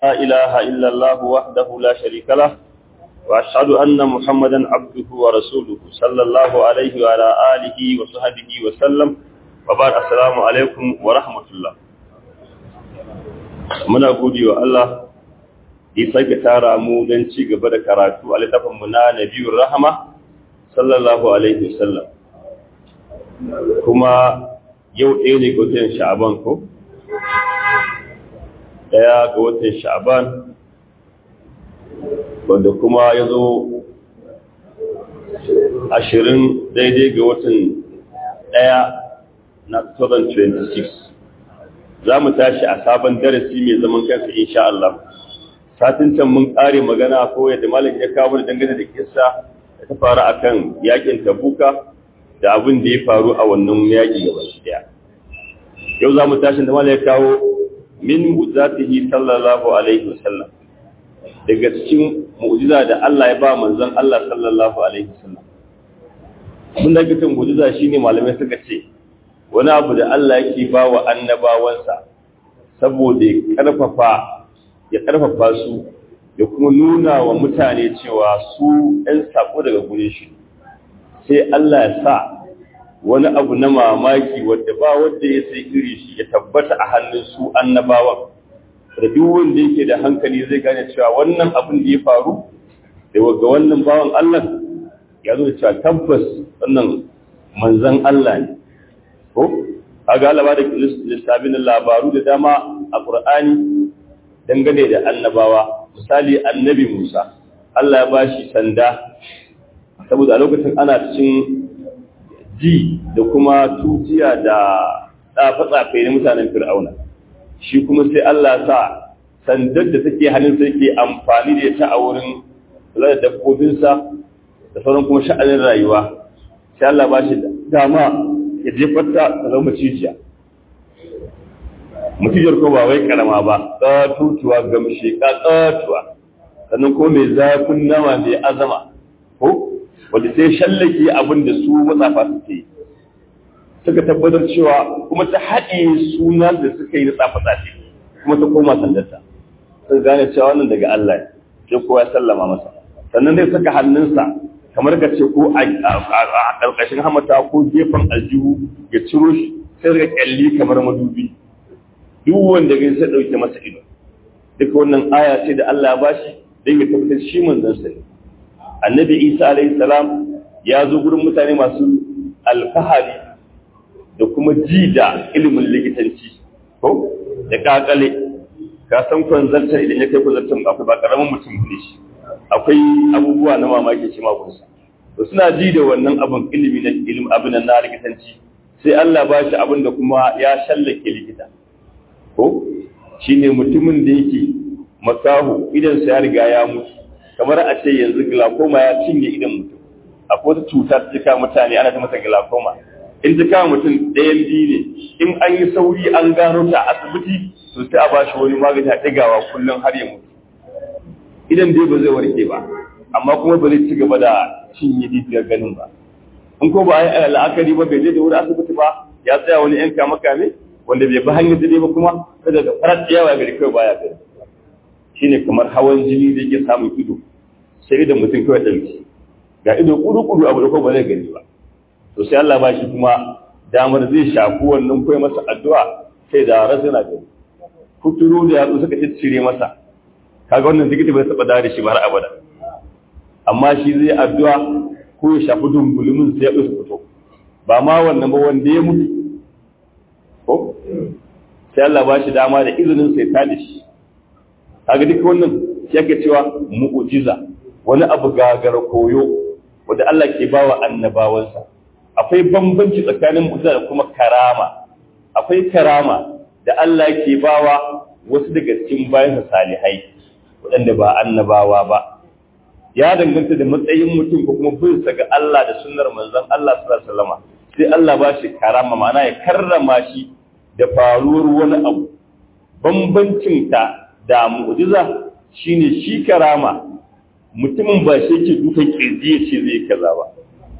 لا إله إلا الله وحده لا شريك له وأشهد أن محمدا عبده ورسوله صلى الله عليه وعلى آله وصحبه وسلم وبعد السلام عليكم ورحمة الله muna gode wa Allah ya sake tara mu don ci gaba da karatu a littafinmu na Nabiyur Rahama sallallahu alaihi wasallam kuma yau ɗaya ne ga watan Sha'aban ko ɗaya ga watan Sha'aban wanda kuma ya zo ashirin daidai ga watan ɗaya na 2026 za mu tashi a sabon darasi mai zaman kansa insha Allah satin can mun ƙare magana ko yadda malam ya kawo da dangane da kissa da ta faru akan yakin tabuka da abin da ya faru a wannan yaki gaba daya yau za mu tashi da malam ya kawo min mu'jizatihi sallallahu alaihi wasallam daga cikin mu'jiza da Allah ya ba manzon Allah sallallahu alaihi wasallam mun da kitan mu'jiza shine malamai suka ce wani abu da Allah yake ba wa annabawansa saboda ya karfafa ya karfafa su da kuma nuna wa mutane cewa su ɗan sako daga gure shi sai Allah ya sa wani abu na mamaki wadda ba wadda ya sai iri shi ya tabbata a hannun su annabawan da duk wanda yake da hankali zai gane cewa wannan abin da ya faru da ga wannan bawan Allah ya zo da cewa tabbas wannan manzan Allah ne ko kaga Allah ba da lissafin labaru da dama a Qur'ani dangane da annabawa misali annabi Musa Allah ya bashi sanda saboda a lokacin ana cikin ji da kuma tutiya da tsafe-tsafe na mutanen Fir'auna shi kuma sai Allah sa sandar da take hannun sai ke amfani da ita a wurin kula da dabbobinsa da sauran kuma sha'anin rayuwa sai Allah ba shi dama ya jefar ta ta zama macijiya macijiyar ko ba wai karama ba ƙatutuwa gamshe ƙatutuwa sannan ko mai zafin nama mai azama ko wanda sai shallake abin da su matsafa suke yi suka tabbatar cewa kuma ta haɗe suna da suka yi na tsafe-tsafe kuma ta koma sandarta sun gane cewa wannan daga Allah ne sai kowa ya sallama masa sannan zai saka hannunsa kamar ka ce ko a ƙarƙashin hamata ko gefen aljihu ya ciro shi sai daga ƙyalli kamar madubi duk wanda gani sai ɗauke masa ido duka wannan aya ce da Allah ba shi don ya tabbatar shi manzon sa ne annabi isa alayhi salam ya zo gurin mutane masu alfahari da kuma ji da ilimin likitanci ko da kakale ka san kwanzarta idan ya kai kwanzarta akwai ba karamin mutum ne shi akwai abubuwa na mamaki shi magunsa to suna ji da wannan abin ilimi na ilim abin na likitanci sai Allah ba shi abin da kuma ya shallake likita ko shine mutumin da yake makaho idan sa ya riga ya mutu kamar a ce yanzu glaucoma ya cinye idan mutum akwai wata cuta ta cika mutane ana ta masa glaucoma in ta kama mutum ɗayan biyu ne in an yi sauri an gano ta a asibiti to sai a ba shi wani magani a ɗigawa kullum har ya mutu idan dai ba zai warke ba amma kuma ba zai ci gaba da cinye didiyar ganin ba in ko ba a yi la'akari ba bai je da wuri asibiti ba ya tsaya wani yan kama kame wanda bai bi hanyar dai ba kuma kada da farar yawa gari kawai baya gari shine kamar hawan jini da yake samun ido sai idan mutum kawai ɗauki ga ido kudu-kudu abu da ko ba zai gani ba to sai Allah ba shi kuma damar zai shafi wannan kai masa addu'a sai da rasu yana gani kuturu da yatsu suka ciccire masa kaga wannan zikiti bai taba da shi ba har abada amma shi zai addu'a ko ya shafi dumbulumin sai ya su fito ba ma wannan ba wanda ya mutu ko sai Allah ba shi dama da izinin sai ta da shi kaga duka wannan shi ake cewa mu'jiza wani abu gagar koyo wanda Allah ke bawa annabawansa akwai bambanci tsakanin mu'jiza da kuma karama akwai karama da Allah ke bawa wasu daga cikin bayansa salihai waɗanda ba annabawa ba ya danganta da matsayin mutum ko kuma bin sa ga Allah da sunnar manzon Allah sallallahu alaihi wasallam sai Allah ba shi karama ma'ana ya karrama shi da faruwar wani abu bambancin ta da mu'jiza shine shi karama mutumin ba shi yake dukan kirji ya ce zai kaza ba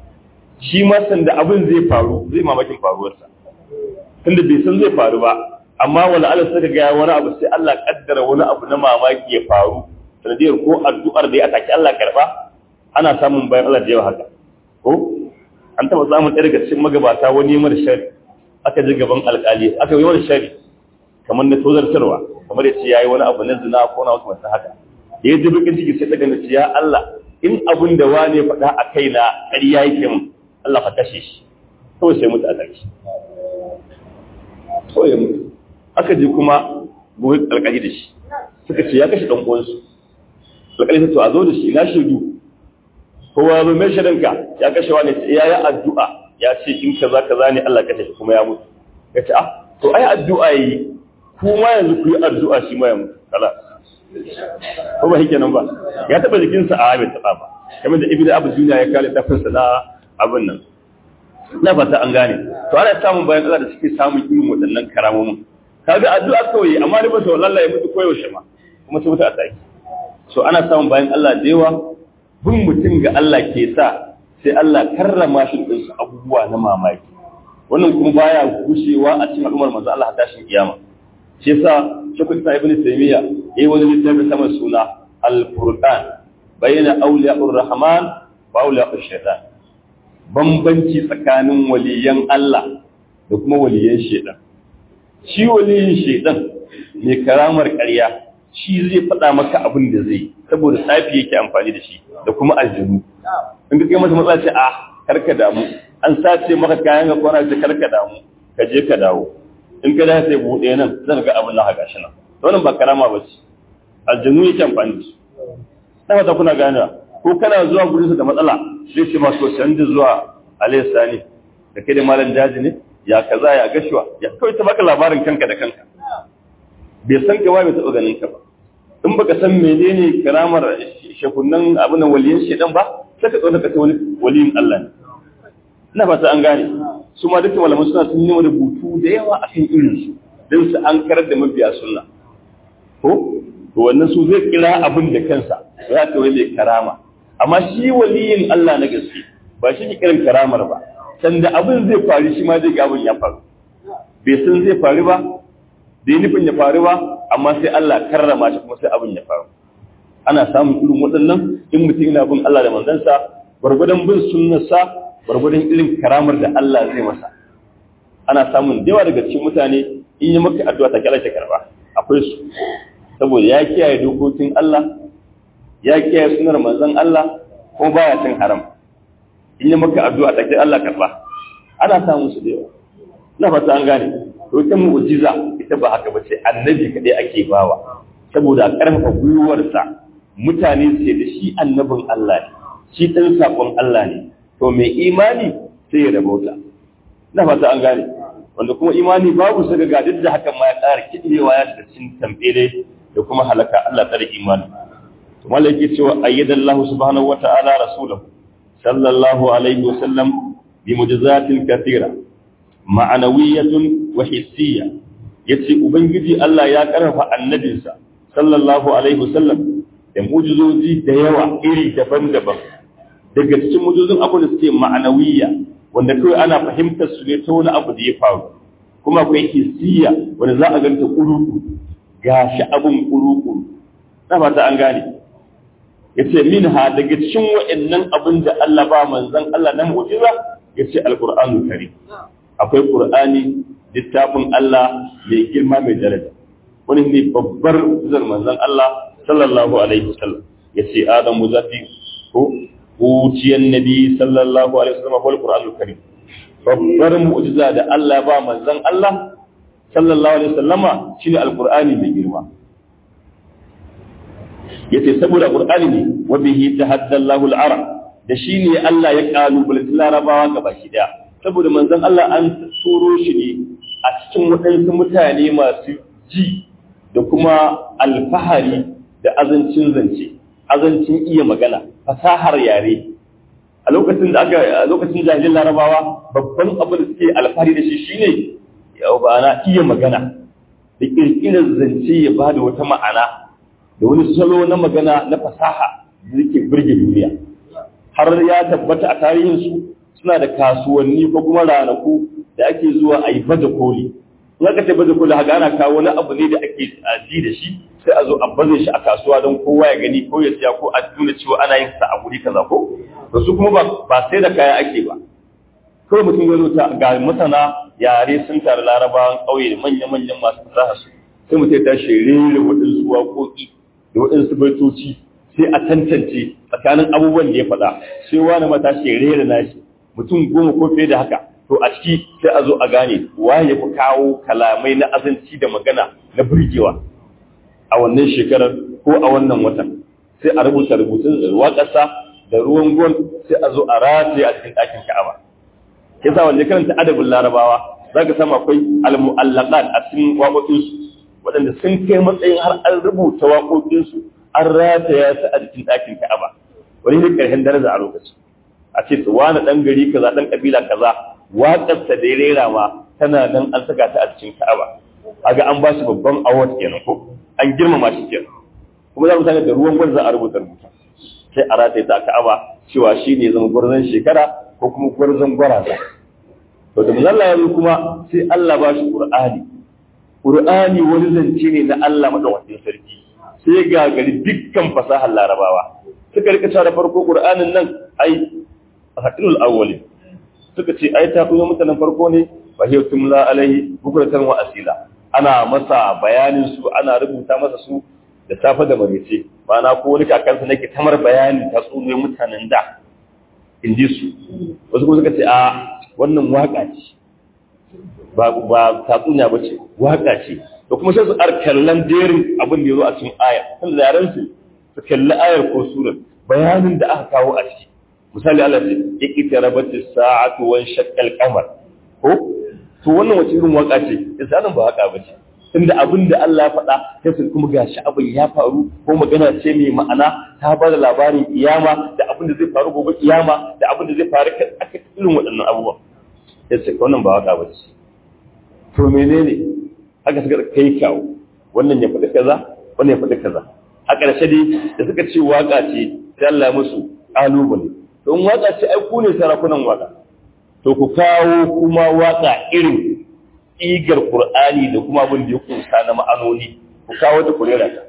shi ma sanda abin zai faru zai mamakin faruwarsa tunda bai san zai faru ba amma wala Allah suka ga wani abu sai Allah kaddara wani abu na mamaki ya faru sanadiyar ko addu'ar da ya ataki Allah karba ana samun bayan Allah da yawa haka ko an taba samun ɗaya daga cikin magabata wani mara shari aka ji gaban alƙali aka yi wani shari kamar na tozartarwa kamar ya ce ya yi wani abu na zina ko na wasu masu haka ya ji bakin ciki sai daga nace ya Allah in abin da wane faɗa a kai na ƙarya yake min Allah ka kashe shi kawai sai mutu a ƙarshe kawai ya mutu aka je kuma gobe alƙali da shi suka ce ya kashe ɗan uwansu alƙali ta to a zo da shi na shaidu kowa zo mai shaidanka ya kashe wani ya yi addu'a ya ce in kaza kaza ne Allah kashe shi kuma ya mutu ya ce ah to ai addu'a yi kuma yanzu ku yi addu'a shi ma ya mutu kala ko ba hike nan ba ya taba jikinsa a bai taba ba kamar da ibnu abu duniya ya kare tafinsa na abin nan na fata an gane to ana samun bayan Allah da suke samun irin waɗannan karamomin kaga addu'a kawai amma da ba to wallahi ya mutu koyaushe ma kuma sai mutu a tsaki so ana samun bayan Allah da yawa bin mutum ga Allah ke sa sai Allah karrama shi da su abubuwa na mamaki wannan kuma baya gushewa a cikin al'ummar manzo Allah tashin kiyama shi yasa shekul sa ibn taymiya yayi wani littafi sama suna al-furqan bayna awliya'ur rahman wa awliya'ush shaitan bambanci tsakanin waliyan Allah da kuma waliyan shaitan shi waliyin shaitan mai karamar ƙarya shi zai faɗa maka abin da zai saboda tsafi yake amfani da shi da kuma aljanu in ka kai masa matsala ce a karka damu an sace maka kayan ga kwana ce karka damu ka je ka dawo in ka dace sai buɗe nan zan ga abin na haka shi nan wannan ba karama ba ce aljanu yake amfani da shi na fata kuna ganewa ko kana zuwa gurin su da matsala zai ce masu canji zuwa alayhi sani da kai da malam daji ne ya kaza ya gashuwa ya kawai ta baka labarin kanka da kanka bai san ka bai taɓa ganin ka ba in baka san menene karamar shakunan abin nan waliyin shedan ba sai ka tsona ka ce wani waliyin Allah ne ina fata an gane su ma dukkan malaman suna sun yi rubutu da yawa akan irin su don su an karar da mabiya sunna ko to wannan su zai kira abin da kansa za ka wani karama amma shi waliyin Allah na gaske ba shi ke kiran karamar ba sanda abin zai faru shi ma zai ga abin ya faru bai san zai faru ba bai nufin ya faru ba amma sai Allah karrama shi kuma sai abin ya faru ana samun irin waɗannan in mutum yana bin Allah da manzansa gwargwadon bin sunnarsa gwargwadon irin karamar da Allah zai masa ana samun yawa daga cikin mutane in yi maka addu'a ta kyala ta karba akwai su saboda ya kiyaye dokokin Allah ya kiyaye sunar manzon Allah ko baya cin haram in yi maka addu'a ta kyala Allah karba ana samun su da yawa na fata an gane to ita mu'jiza ita ba haka bace annabi kadai ake bawa saboda karfafa gwiwarsa mutane su ce da shi annabin Allah ne shi dan sakon Allah ne to mai imani sai ya rabauta na fata an gane wanda kuma imani babu saka ga duk da hakan ma ya ƙara kidewa ya da cin tambele da kuma halaka Allah tsare imani to malaka cewa ayyadallahu subhanahu wata'ala rasulahu sallallahu alaihi wasallam bi mujizatin kathira ma'anawiyatun wa hissiyya yace ubangiji Allah ya karfafa annabinsa sallallahu alaihi wasallam da mujizoji da yawa iri daban-daban daga cikin mujizozin abu da suke ma'anawiyya wanda kawai ana fahimtar su ne ta wani abu da ya faru kuma akwai hissiyya wanda za a ganta kuruku gashi abun kuruku na fata an gane yace minha daga cikin wa'annan abin da Allah ba manzon Allah na mu'jiza yace alqur'anu karim akwai ƙur'ani littafin Allah mai girma mai daraja wani ne babbar zan manzan Allah sallallahu alaihi wasallam ya ce Adamu zafi ko uciyan nabi sallallahu alaihi wasallam wal qur'anul karim babbar mu'jiza da Allah ba manzan Allah sallallahu alaihi wasallama shine alqur'ani mai girma yace saboda qur'ani ne wa bihi tahaddallahu al-arab da shine Allah ya kalubalanci larabawa gabaki daya saboda manzon Allah an turo shi ne a cikin waɗansu mutane masu ji da kuma alfahari da azancin zance azancin iya magana fasahar yare a lokacin da aka a lokacin jahilin larabawa babban abin da suke alfahari da shi shine yau ba na iya magana da kirkirar zance ya ba da wata ma'ana da wani salo na magana na fasaha da yake burge duniya har ya tabbata a tarihinsu suna da kasuwanni ko kuma ranaku da ake zuwa a yi baje koli in aka ce baje koli haka ana kawo wani abu ne da ake ji da shi sai a zo a baze shi a kasuwa don kowa ya gani ko ya siya ko a nuna cewa ana yin sa a guri kaza ko to su kuma ba sai da kaya ake ba kawai mutum ya zo ta ga masana yare sun tare larabawan ƙauye da manya-manyan masu fasaha su sai mutum ya tashi rere waɗansu waƙoƙi da waɗansu baitoci sai a tantance tsakanin abubuwan da ya faɗa sai wani mata shi rere nashi mutum goma ko fiye da haka to a ciki sai a zo a gane waye ya fi kawo kalamai na azanci da magana na burgewa a wannan shekarar ko a wannan watan sai a rubuta rubutun waƙarsa da ruwan gol sai a zo a rataye a cikin ɗakin ka'aba yasa wanda karanta adabin larabawa za ka samu akwai al-mu'allaqat a cikin waƙoƙinsu waɗanda sun kai matsayin har an rubuta waƙoƙinsu an rataya su a cikin ɗakin ka'aba wani ne ƙarshen daraja a lokaci a ce su wani ɗan gari kaza ɗan ƙabila kaza waƙarsa da ya rera ma tana nan an saka ta a cikin ka'aba aga an ba shi babban award kenan ko an girmama shi kenan kuma za mu sani da ruwan gwal za a rubuta rubuta sai a rataye ta ka'aba cewa shi ne zama gwarzon shekara ko kuma gwarzon gwaraza to da Allah ya kuma sai Allah ba shi Qur'ani Qur'ani wani zance ne na Allah madaukakin sarki sai ga gari dukkan fasahar Larabawa suka rika cewa da farko Qur'anin nan ai hadilul awwalin suka ce ai ta kuma mutanen farko ne fa hiya tumla alaihi bukratan wa asila ana masa bayanin su ana rubuta masa su da safe da marice ma'ana ko wani kakansa nake tamar bayani ta tsunoyin mutanen da in ji su wasu kuma suka ce a wannan waka ce ba ba tatsuniya ba ce waka ce da kuma sai su ar kallon jerin abin da ya zo a cikin aya kan da yaran su su kalli ayar ko surar bayanin da aka kawo a ciki misali Allah ce ya kitarabati sa'atu wan shaqqal qamar ko to wannan wace irin waka ce sai nan ba waka ba ce tunda abin da Allah ya faɗa sai su kuma gashi abin ya faru ko magana ce mai ma'ana ta ba da labarin kiyama da abin da zai faru gobe kiyama da abin da zai faru aka irin waɗannan abubuwan ya ce wannan ba waka ba ce to menene haka suka kai kawo wannan ya faɗi kaza wannan ya faɗi kaza a ƙarshe dai da suka ce waka ce sai Allah ya musu ƙalubale don waka ce ai ku ne sarakunan waka to ku kawo kuma waka irin igar Qur'ani da kuma abin da ya kunsa na ma'anoni ku kawo ta kurera ta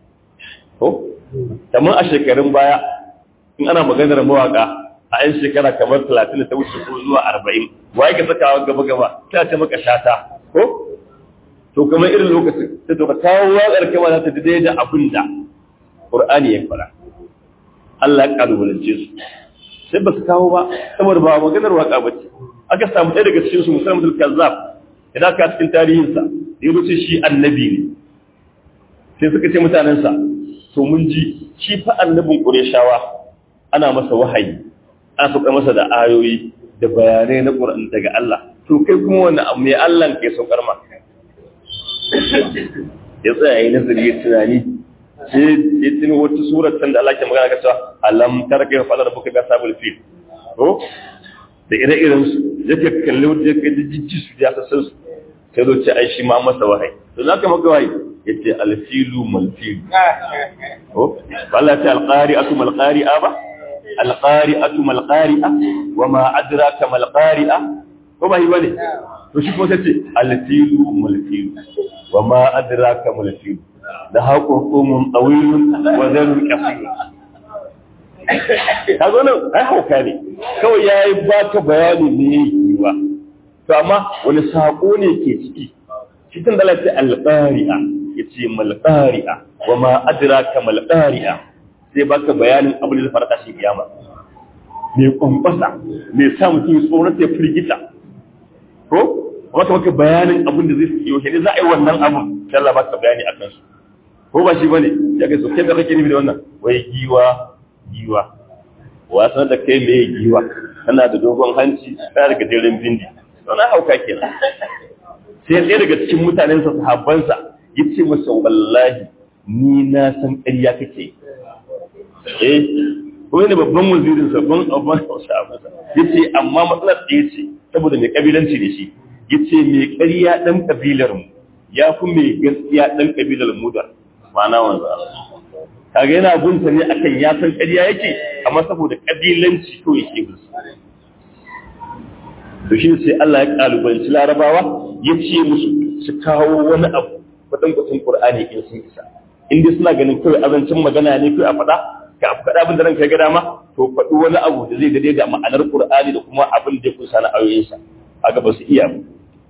ko kamar a shekarun baya in ana maganar mawaka a yan shekara kamar 30 da ta wuce ko zuwa 40 wai ka saka gaba gaba ta ce maka shata ko to kamar irin lokacin sai to ka kawo waƙar kama za ta daidai da abin da Qur'ani ya fara Allah ya kalubalance su sai ba su kawo ba saboda ba maganar waka ba ce aka samu ɗaya daga cikin su musamman kazzab idan ka cikin tarihinsa da ya ce shi annabi ne sai suka ce mutanensa to mun ji shi fa annabin ƙureshawa ana masa wahayi ana sauka masa da ayoyi da bayanai na ƙur'an daga Allah to kai kuma wani abu mai Allah ke saukar ma ya tsaya yi nazari ya tunani sai ya tuni wata surar da Allah ke magana ka cewa alam tarka fa da buka ga sabul fil to da ire-iren su yake kalli wanda yake jijji su ya sassan su sai zo ce ai shi ma masa wahayi to za ka maka wahayi yace alfilu malfilu ko Allah ta alqari'atu malqari'a ba alqari'atu malqari'a wa ma adraka malqari'a ko ba yi bane to shi kuma sai alfilu malfilu wa ma adraka malfilu da haƙon tsomin tsawilun wa zarur ƙafi ka zo nan ai hauka ne kawai ya yi ba ka bayani ne ya yi ba to amma wani saƙo ne ke ciki cikin dalata alƙari'a ya ce malƙari'a wa ma adraka malƙari'a sai baka bayanin abin da fara tashi kiyama mai kwamfasa mai sa mutum tsoron ya firgita ko wata maka bayanin abin da zai fi yau ne za a yi wannan abin sai Allah baka bayani a kansu ko ba shi bane ya kai so kai da kake nufi da wannan wai giwa giwa wasan da kai mai giwa tana da dogon hanci tana da gajeren bindi don hauka kenan sai ɗaya daga cikin mutanensa sahabbansa ya ce masa wallahi ni na san ƙarya kake eh ko ne babban wazirin sa ban abban sahabbansa ya ce amma matsalar ɗaya ce saboda mai kabilanci da shi ya ce mai ƙarya ɗan ƙabilar mu ya fi mai gaskiya ɗan ƙabilar mu da ma'ana wanzu kaga yana gunta ne akan ya san ƙarya yake amma saboda ƙabilanci to yake bin to shi sai Allah ya kalubalanci larabawa ya ce musu su kawo wani abu kwatankwacin Qur'ani in sun isa in dai suna ganin kawai azancin magana ne kai a faɗa ka faɗa abin da ranka ga dama to faɗi wani abu da zai dade da ma'anar Qur'ani da kuma abin da ya kusa na ayoyinsa kaga ba su iya ba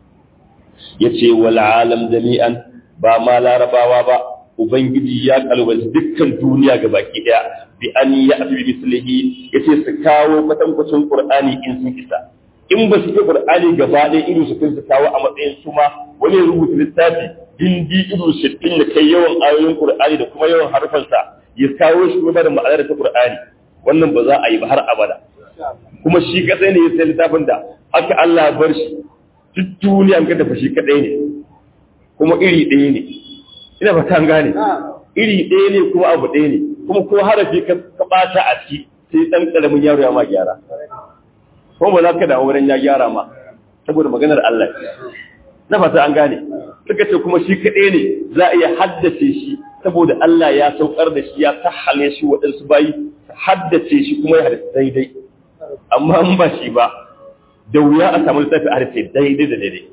yace wal alam jami'an ba ma larabawa ba ubangiji ya kalbanci dukkan duniya ga baki daya bi an ya abi mislihi yace su kawo kwatankwacin Qur'ani in sun isa in ba su iya Qur'ani gaba ɗaya irin su su kawo a matsayin su ma wani rubuta littafi dindi irin sittin da kai yawan ayoyin Qur'ani da kuma yawan harfansa ya kawo shi kuma da ma'anar ta Qur'ani wannan ba za a yi ba har abada kuma shi kadai ne ya sai littafin da haka Allah bar shi duk duniya ka tafi shi kadai ne kuma iri ɗaya ne ina ba ta gane iri ɗaya ne kuma abu ɗaya ne kuma ko harafi ka ɓata a ciki sai ɗan ƙaramin yaro ya ma gyara kuma ba za ka dawo wurin ya gyara ma saboda maganar Allah na fata an gane suka ce kuma shi kaɗai ne za a iya haddace shi saboda Allah ya saukar da shi ya sahale shi waɗansu bayi haddace shi kuma ya haddace daidai amma in ba shi ba da wuya a samu littafi a haddace daidai da daidai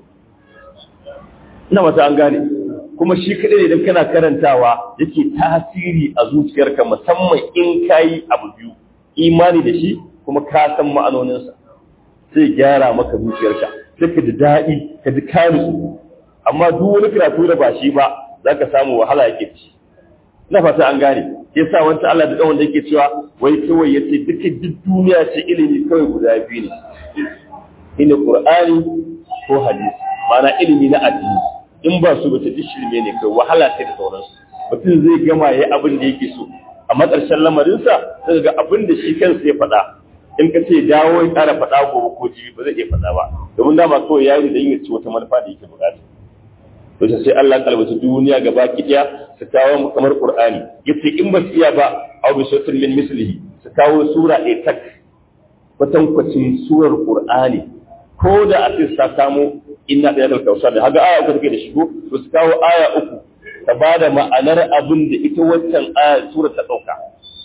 ina fata an gane kuma shi kaɗai ne idan kana karantawa yake tasiri a zuciyarka musamman in kayi abu biyu imani da shi kuma ka san ma'anoninsa sai gyara maka zuciyarka sai ka ji daɗi ka ji kanu amma duk wani karatu da ba shi ba za ka samu wahala yake ci na fata an gane ya sa wancan Allah da ɗan da yake cewa wai kawai ya ce duka duk duniya ce ilimi kawai guda biyu ne ina Qur'ani ko hadisi ma'ana ilimi na addini in ba su bata duk shirme ne kai wahala sai da sauransu mutum zai gama ya abin da yake so amma ƙarshen lamarinsa sai ga abin da shi kansa ya faɗa in ka ce dawo ya ƙara faɗa gobe ko jibi ba zai iya faɗa ba domin dama kawai ya yi da yin ci wata manufa da yake buƙata to sai Allah ya kalbata duniya gaba kiɗaya su kawo kamar Qur'ani yace in ba su iya ba aw bi suratin min mislihi su kawo sura ɗaya tak kwatankwacin surar Qur'ani ko da a ce sa samu inna da yadda kausa da haga aya uku take da shigo to su kawo aya uku ta ba da ma'anar abin da ita wancan aya sura ta ɗauka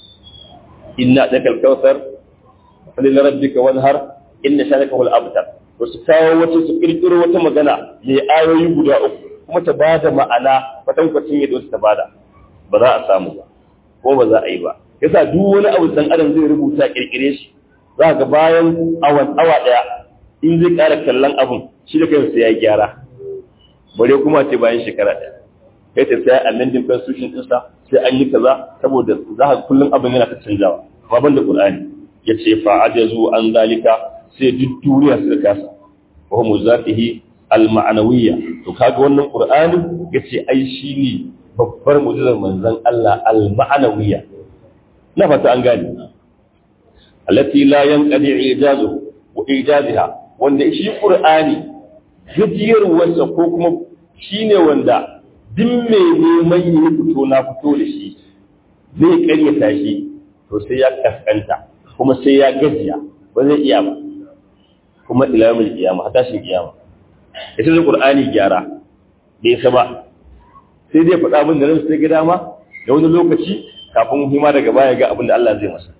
inna da kalkausar falil rabbika wanhar inna shanaka wal abtar to su kawo wata su kirkiro wata magana mai ayoyi guda uku kuma ta ba da ma'ana kwatankwacin yadda wasu ta bada ba za a samu ba ko ba za a yi ba yasa duk wani abu dan adam zai rubuta kirkire shi za ga bayan awan awa daya in zai ƙara kallon abun shi da kansa ya gyara bare kuma ce bayan shekara ɗaya kai ta sai amending constitution ɗinsa sai an yi kaza saboda za ka kullum abin yana ta canjawa amma ban da qur'ani ya ce fa ajazu an zalika sai duk duniya su kasa wa hum zatihi al ma'nawiyya to kaga wannan qur'ani yace ai shine babbar mu'jizar manzon Allah al ma'nawiyya na fata an gane allati la yanqadi ijazu wa ijaziha wanda shi qur'ani gajiyarwarsa ko kuma shine wanda duk mai neman yi fito na fito da shi zai karyata shi to sai ya kaskanta kuma sai ya gajiya ba zai iya ba kuma ilamul kiyama har tashin kiyama ita da qur'ani gyara bai sa ba sai dai faɗa abin da ran sai ga dama da wani lokaci kafin hima daga baya ga abin da Allah zai masa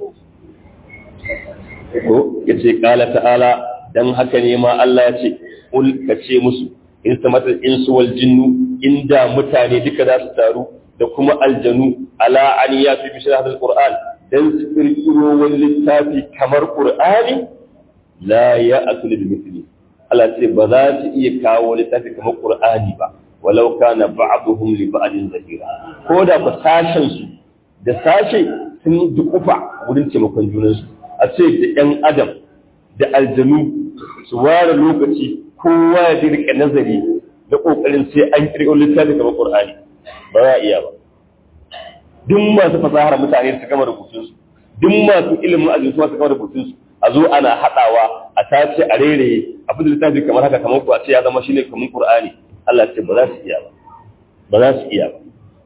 ko yace qala ta'ala dan haka ne ma Allah ya ce ul kace musu in samata insu wal jinnu inda mutane duka za su taru da kuma aljanu ala an ya fi bishir hadal qur'an dan su kirkiro wani littafi kamar qur'ani la ya atul bi mithli Allah ce ba za su iya kawo littafi kamar qur'ani ba walau kana ba'dhum li ba'din zahira ko da ba sashen su da sashe sun dukufa wurin taimakon junansu a ce da yan adam da aljanu su ware lokaci kowa ya rike nazari da kokarin sai an kirkiro littafi kamar qur'ani ba za a iya ba duk masu fasahar mutane su gama rubutunsu duk masu ilimin ajin su gama rubutunsu a zo ana haɗawa a tace a rere a fi littafi kamar haka kamar ku a ce ya zama shine kamar qur'ani Allah ce ba za su iya ba ba za su iya ba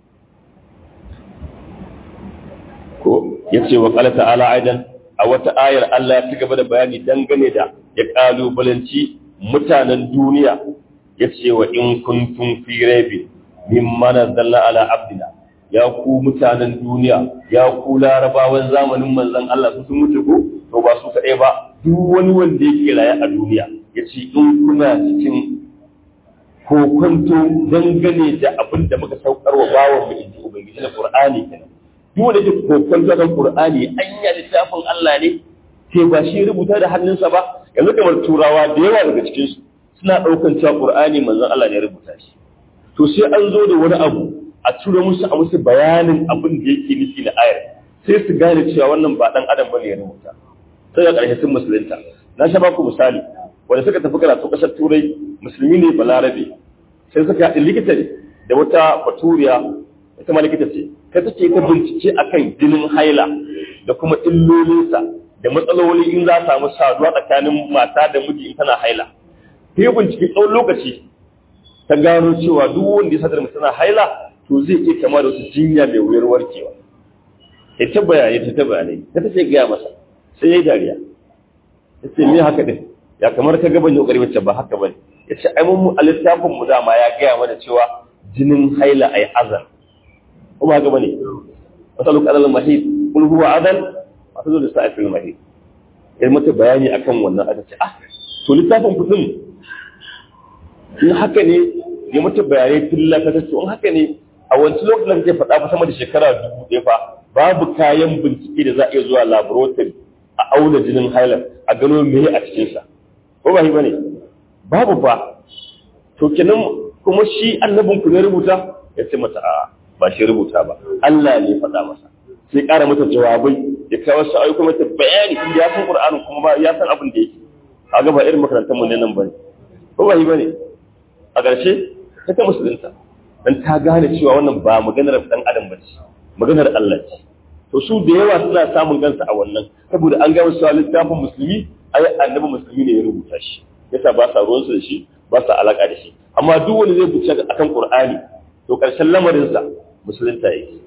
ko yace wa qala ta'ala aidan a wata ayar Allah ya ci gaba da bayani dangane da ya kalubalanci mutanen duniya yace wa in kuntum fi raibin mimma nazzalna ala abdina ya ku mutanen duniya ya ku larabawan zamanin manzon Allah su sun mutu ko to ba su kaɗai ba duk wani wanda yake raye a duniya ya ce in kuna cikin kokonto dangane da abin da muka saukar wa bawan mu inji ubangiji na qur'ani kenan duk wanda yake kokonto kan qur'ani anya littafin Allah ne sai ba shi rubuta da hannunsa ba yanzu kamar turawa da yawa daga cikin su suna daukan cewa qur'ani manzon Allah ne rubuta shi to sai an zo da wani abu a tura musu a musu bayanin abin da yake nufi na ayar sai su gane cewa wannan ba dan adam bane ya rubuta sai ga ƙarshe sun musulunta na sha baku misali wanda suka tafi karatu ƙasar turai musulmi ne balarabe sai suka haɗin likita ne da wata baturiya ita ma likita ce ta take ta bincike akan jinin haila da kuma illolinsa da matsaloli in za a samu saduwa tsakanin mata da miji in tana haila ta yi bincike tsawon lokaci ta gano cewa duk wanda ya sadar tana haila to zai iya kama da wasu jinya mai wuyar warkewa ya ta bayanai ta ta bayanai ta ta ce gaya masa sai ya yi dariya ya ce me haka din ya kamar ka gaban yau ƙari wacce ba haka bane ya ce ai mun a littafin mu dama ya gaya mana cewa jinin haila ai azan ko ba haka bane masalu qadal mahid kul huwa adan masalu da sa'il mahid ya mata bayani akan wannan aka ce ah to littafin kudin in haka ne ya mata bayanai tilla ta ce in haka ne a wancan lokacin da kake faɗa fa sama da shekara dubu ɗaya fa babu kayan bincike da za a iya zuwa laboratory a auna jinin hailar a gano me a cikinsa ko ba shi bane babu fa to kenan kuma shi annabin ku ne rubuta ya ce mata a ba shi rubuta ba Allah ne faɗa masa sai ƙara mata jawabai ya kawo sa'ayi kuma ta bayani in ya san Qur'anin kuma ba ya san abin da yake kaga ba irin makarantar mu ne nan bane ko ba shi bane a ƙarshe ta ta musulunta dan ta gane cewa wannan ba maganar dan adam bace maganar Allah ce to su da yawa suna samun kansa a wannan saboda an gama cewa littafin musulmi ai annabi musulmi ne ya rubuta shi yasa ba sa ruwansu da shi ba sa alaka da shi amma duk wanda zai buce akan qur'ani to karshen lamarin sa musulunta yake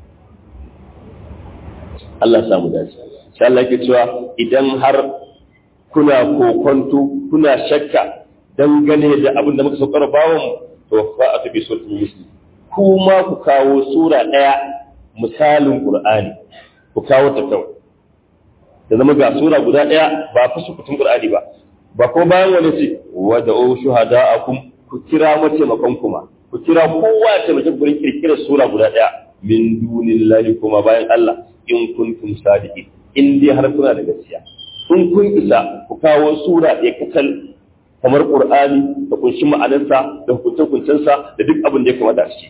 Allah ya samu dace sai Allah yake cewa idan har kuna kokonto kuna shakka dangane da abin da muka saukar bawon to fa'atu bi suratul muslim kuma ku kawo sura daya misalin Qur'ani ku kawo ta kawai da zama ga sura guda ɗaya ba fa sukutun Qur'ani ba ba ko bayan wani ce wa da o shuhada'akum ku kira mataimakon kuma ku kira kowa ya taimake gurin kirkirar sura guda ɗaya min dunillahi kuma bayan Allah in kuntum sadiqin in dai har kuna da gaskiya in kun isa ku kawo sura ɗaya kacal kamar Qur'ani da kunshi ma'anarsa da hukunce-hukuncensa da duk abin da ya kamata shi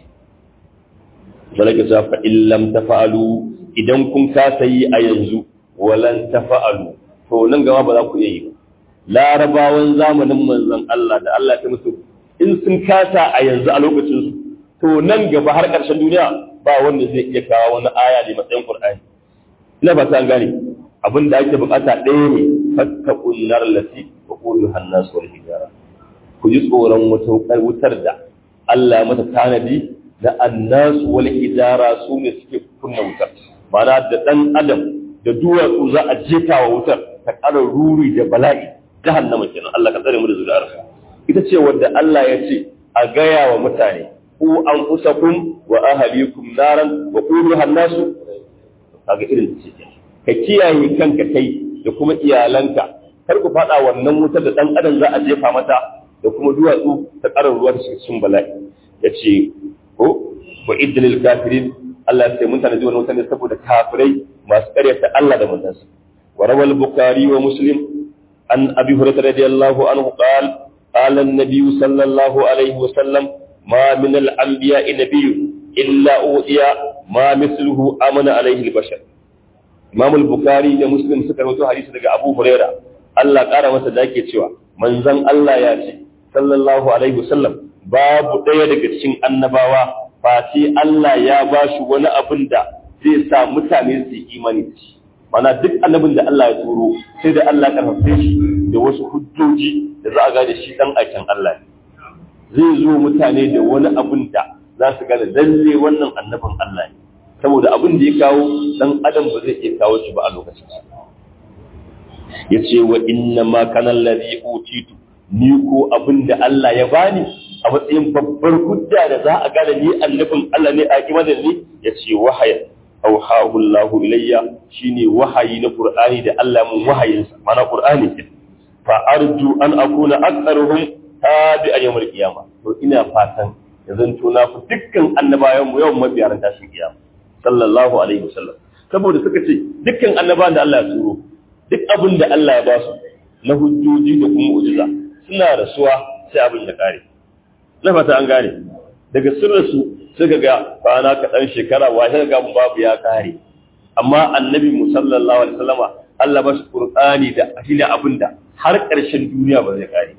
zalaka sa fa illam tafa'alu idan kun kasa yi a yanzu walan tafa'alu to nan gaba ba za ku iya yi ba larabawan zamanin manzon Allah da Allah ta musu in sun kasa a yanzu a lokacin su to nan gaba har ƙarshen duniya ba wanda zai iya kawo wani aya ne matsayin Qur'ani ina ba ta gane abin da ake bukata ɗaya ne fattaqun nar lati wa qulu hannas wal hijara ku ji tsoron wata wutar da Allah ya mata tanadi da annasu wal hijara su ne suke kunna wutar mana da dan adam da duwatsu za a jeta wa wutar ta ƙara ruri da bala'i jahannama kenan Allah ka tsare mu da zuri'ar ita ce wadda Allah ya ce a gaya wa mutane ku anfusakum wa ahlikum naran wa qulu hannasu kaga irin ce ka kiyaye kanka kai da kuma iyalanka kar ku fada wannan wutar da dan adam za a jefa mata da kuma duwatsu ta ƙara ruwa da cikin bala'i yace ko wa idlil kafirin Allah sai mun tanaji wannan mutane saboda kafirai masu ƙaryata Allah da manzansa wa rawal bukhari wa muslim an abi hurairah radiyallahu anhu qala qala an-nabiy sallallahu alaihi wa sallam ma min al-anbiya'i nabiy illa udiya ma mithluhu amana alaihi al-bashar Imam al-Bukhari da Muslim suka rawaito hadisi daga Abu Hurairah Allah ƙara masa da yake cewa manzon Allah ya ce sallallahu alaihi wasallam babu ɗaya daga cikin annabawa face Allah ya ba shi wani abin da zai sa mutane su yi imani da shi mana duk annabin da Allah ya turo sai da Allah ya karfafe shi da wasu hujjoji da za a gane shi dan aikin Allah ne zai zo mutane da wani abin da za su gane lalle wannan annabin Allah ne saboda abin da ya kawo dan adam ba zai iya kawo shi ba a lokacin ya ce wa inna ma kana allazi utitu ni ko abin da Allah ya bani a matsayin babbar hujja da za a gane ni annabin Allah ne a kima da ni ya ce wahaya aw auhahu Allahu ilayya shine wahayi na Qur'ani da Allah mun wahayinsa mana Qur'ani ke fa arju an akuna aktharuhum tabi'an yawmal qiyama to ina fatan ya zanto na fi dukkan annabawan mu yawan mabiyaran tashin kiyama sallallahu alaihi wasallam saboda suka ce dukkan annabawan da Allah ya turo duk abin da Allah ya ba su na hujjoji da kuma mu'jiza suna rasuwa sai abin ya kare na fata an gane daga sirrinsu suka ga kwana kaɗan shekara washe ga babu ya kare amma annabi mu sallallahu alaihi wasallama Allah ba shi qur'ani da shi ne abin da har ƙarshen duniya ba zai kare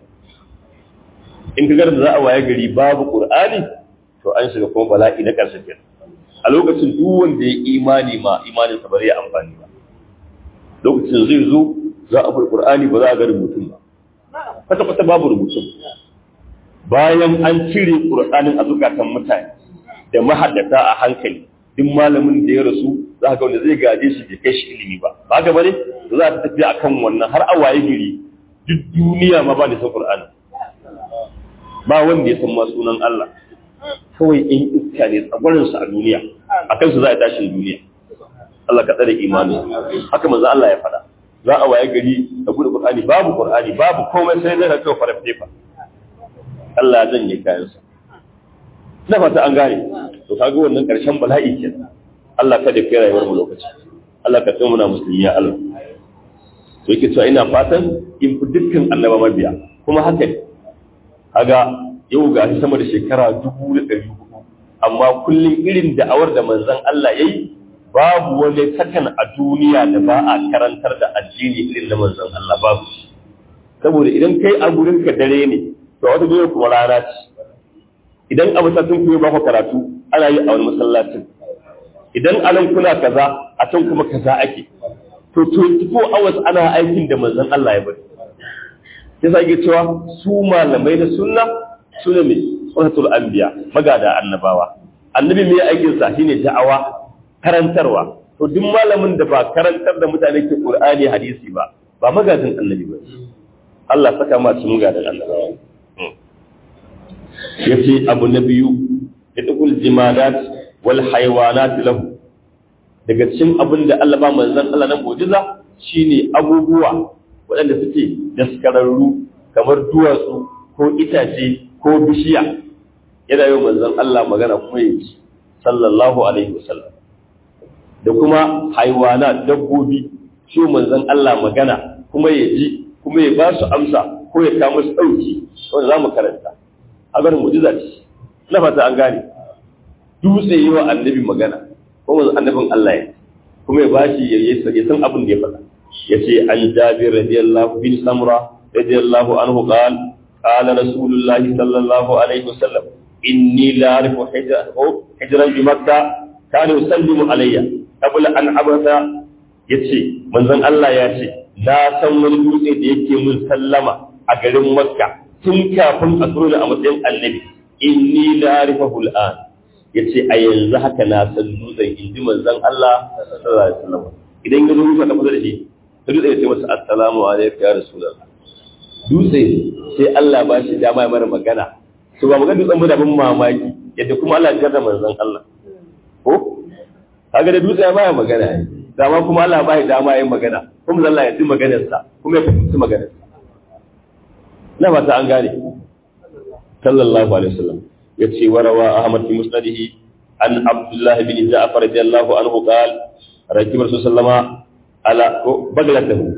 in ka ga da za a waye gari babu qur'ani to an shiga kuma bala'i na ƙarshen kenan a lokacin duk wanda ya imani ma imanin sa ba zai amfani ba lokacin zai zo za a bar qur'ani ba za a ga rubutun ba kwata kwata babu rubutun bayan an cire qur'anin a zukatan mutane da mahaddata a hankali duk malamin da ya rasu za ka ga wanda zai gaje shi bai kai shi ilimi ba ba ga bane za ta tafi akan wannan har a waye gari duk duniya ma ba da san qur'ani ba wanda ya san ma sunan Allah kawai in iska ne tsagwarin su a duniya akan su za a tashin duniya Allah ka tsare imani haka manzo Allah ya faɗa za a waye gari da gudu qur'ani babu qur'ani babu komai sai dai ka kawo fara fefa Allah ya janye kayansa na fata an gane to kaga wannan karshen bala'i ke Allah kada kai rayuwar mu lokaci Allah ka tsaya muna musulmi ya Allah to yake cewa ina fatan in fi dukkan annaba mabiya kuma haka ne kaga yau ga shi sama da shekara dubu da ɗari hudu amma kullum irin da'awar da manzon Allah yayi babu wani sakan a duniya da ba a karantar da addini irin na manzon Allah babu saboda idan kai a gurin ka dare ne to wata duniya kuma rana ce idan a masallacin ku ba ku karatu ana yi a wani masallacin idan a nan kuna kaza a can kuma kaza ake to 24 hours ana aikin da manzon Allah ya bari sai sa ke cewa su malamai da sunna su ne mai sunnatul anbiya magada annabawa annabi mai aikin sa shine da'awa karantarwa to duk malamin da ba karantar da mutane ke qur'ani hadisi ba ba magajin annabi ba Allah saka ma su magadan annabawa ya ce abu na biyu ya ɗukul jimadat wal haiwanat lahu daga cikin abin da Allah ba manzan Allah na mujiza shine abubuwa waɗanda suke daskararru kamar duwatsu ko itace ko bishiya yana yau manzan Allah magana kuma ya ci sallallahu alaihi wasallam da kuma haiwana dabbobi shi manzan Allah magana kuma ya ji kuma ya ba su amsa ko ya kawo musu ɗauki wanda za mu karanta a ganin mujiza ce na fata an gane dutse yi wa annabi magana kuma annabin Allah ya kuma ya bashi ya san abin da ya faɗa ya ce an jabir radiyallahu bin samra radiyallahu anhu qal qala rasulullahi sallallahu alaihi wasallam inni la arifu hijran bi makkah kana yusallimu alayya qabla an abata yace manzon Allah ya ce na san wani dutse da yake mun sallama a garin makka tun kafin a turo a matsayin annabi inni la arifahu al'an yace a yanzu haka na san dutsen inji manzon Allah sallallahu alaihi wasallam idan ya zo muka tafi da shi sai dutse ya ce masa assalamu alaikum ya rasulullah dutse sai Allah ba shi dama ya mara magana to ba magana dutsen da ban mamaki yadda kuma Allah ya jarra manzon Allah ko kaga da dutse ya baya magana ne dama kuma Allah ba shi dama yin magana kuma Allah ya ji maganarsa kuma ya fahimci maganarsa na ba ta an gane sallallahu alaihi wasallam ya ce warawa ahmad fi musnadihi an abdullah bin ja'far radiyallahu anhu qal rakib rasul sallama ala baglatahu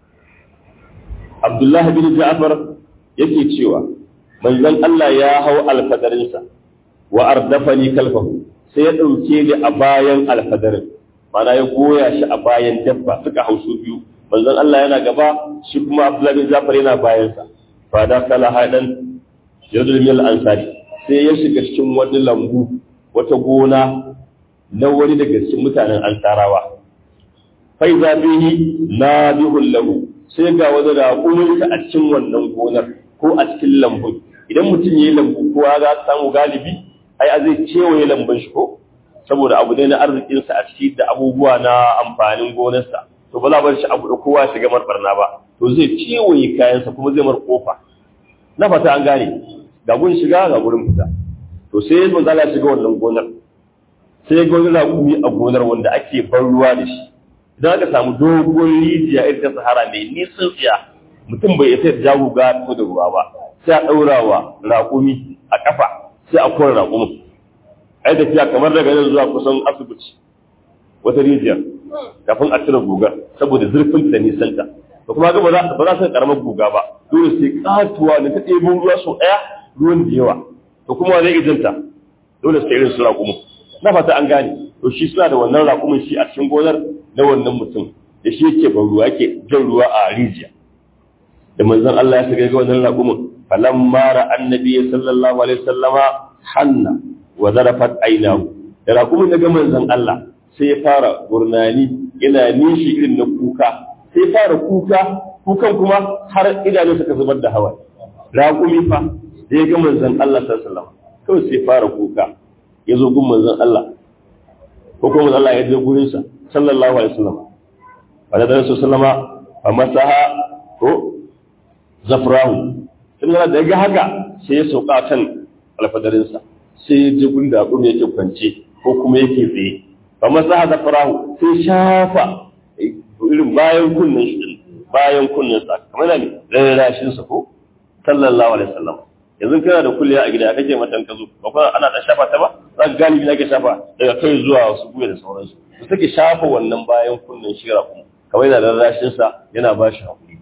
abdullah bin ja'far yake cewa manzon Allah ya hau alfadarinsa wa ardafani kalfahu sai ya dauke ni a bayan alfadarin mana ya goya shi a bayan dabba suka hausu biyu manzon Allah yana gaba shi kuma abdullah bin ja'far yana bayansa fada kala haɗin yadda mil ansari sai ya shiga cikin wani lambu wata gona na wani daga cikin mutanen ansarawa fai zafihi na bihun lahu sai ga wani raƙuminsa a cikin wannan gonar ko a cikin lambun idan mutum ya yi lambu ko za samu galibi ai a zai kewaye lambun shi ko saboda abu ne na arzikinsa a ciki da abubuwa na amfanin gonarsa to ba za bar shi abu da kowa shiga marbarna ba to zai kewaye kayansa kuma zai mar kofa na fata an gane ga gun shiga ga gurin fita to sai manzo Allah shiga wannan gonar sai ga wani raƙumi a gonar wanda ake ban ruwa da shi idan aka samu dogon rijiya irin ta sahara mai nisan tsiya mutum bai isa da guga ko da ruwa ba sai a ɗaura wa raƙumi a ƙafa sai a kora raƙumin ai tafiya kamar daga nan zuwa kusan asibiti wata rijiyar kafin a cire gugar saboda zurfin da nisanta da kuma ga ba za su karamar guga ba dole sai katuwa da ta ɗebo ruwa sau ɗaya ruwan da yawa to kuma zai ijinta dole sai irin su raƙumin na fata an gane to shi suna da wannan raƙumin shi a cikin gonar na wannan mutum da shi yake ban ruwa yake jan ruwa a rijiya da manzon Allah ya shiga ga wannan raƙumin falamma ra annabi sallallahu alaihi wasallama hanna wa zarafat aynahu da raƙumin daga manzon Allah sai ya fara gurnani yana nishi irin na kuka sai ya fara kuka kukan kuma har idanu suka zubar da hawa raƙumi fa da ya ga manzon Allah sallallahu alaihi wasallam kawai sai ya fara kuka ya zo gun manzon Allah ko kuma manzon Allah ya je gurin sa sallallahu alaihi wasallam fa da Rasul sallama fa masaha ko zafrahu sun da ga haka sai ya sauka kan alfadarinsa sai ya je gun da raƙumi yake kwance ko kuma yake tsaye fa masaha zafrahu sai shafa irin bayan kunnen shi bayan kunnen sa kamar ne rarrashin sa ko sallallahu alaihi wasallam yanzu kana da kulliya a gida kake matan ka zo ba kuma ana da shafa ta ba za ka gani ake shafa daga kai zuwa wasu guya da sauransu su take shafa wannan bayan kunnen shi kuma kamar yana rarrashin sa yana ba shi hakuri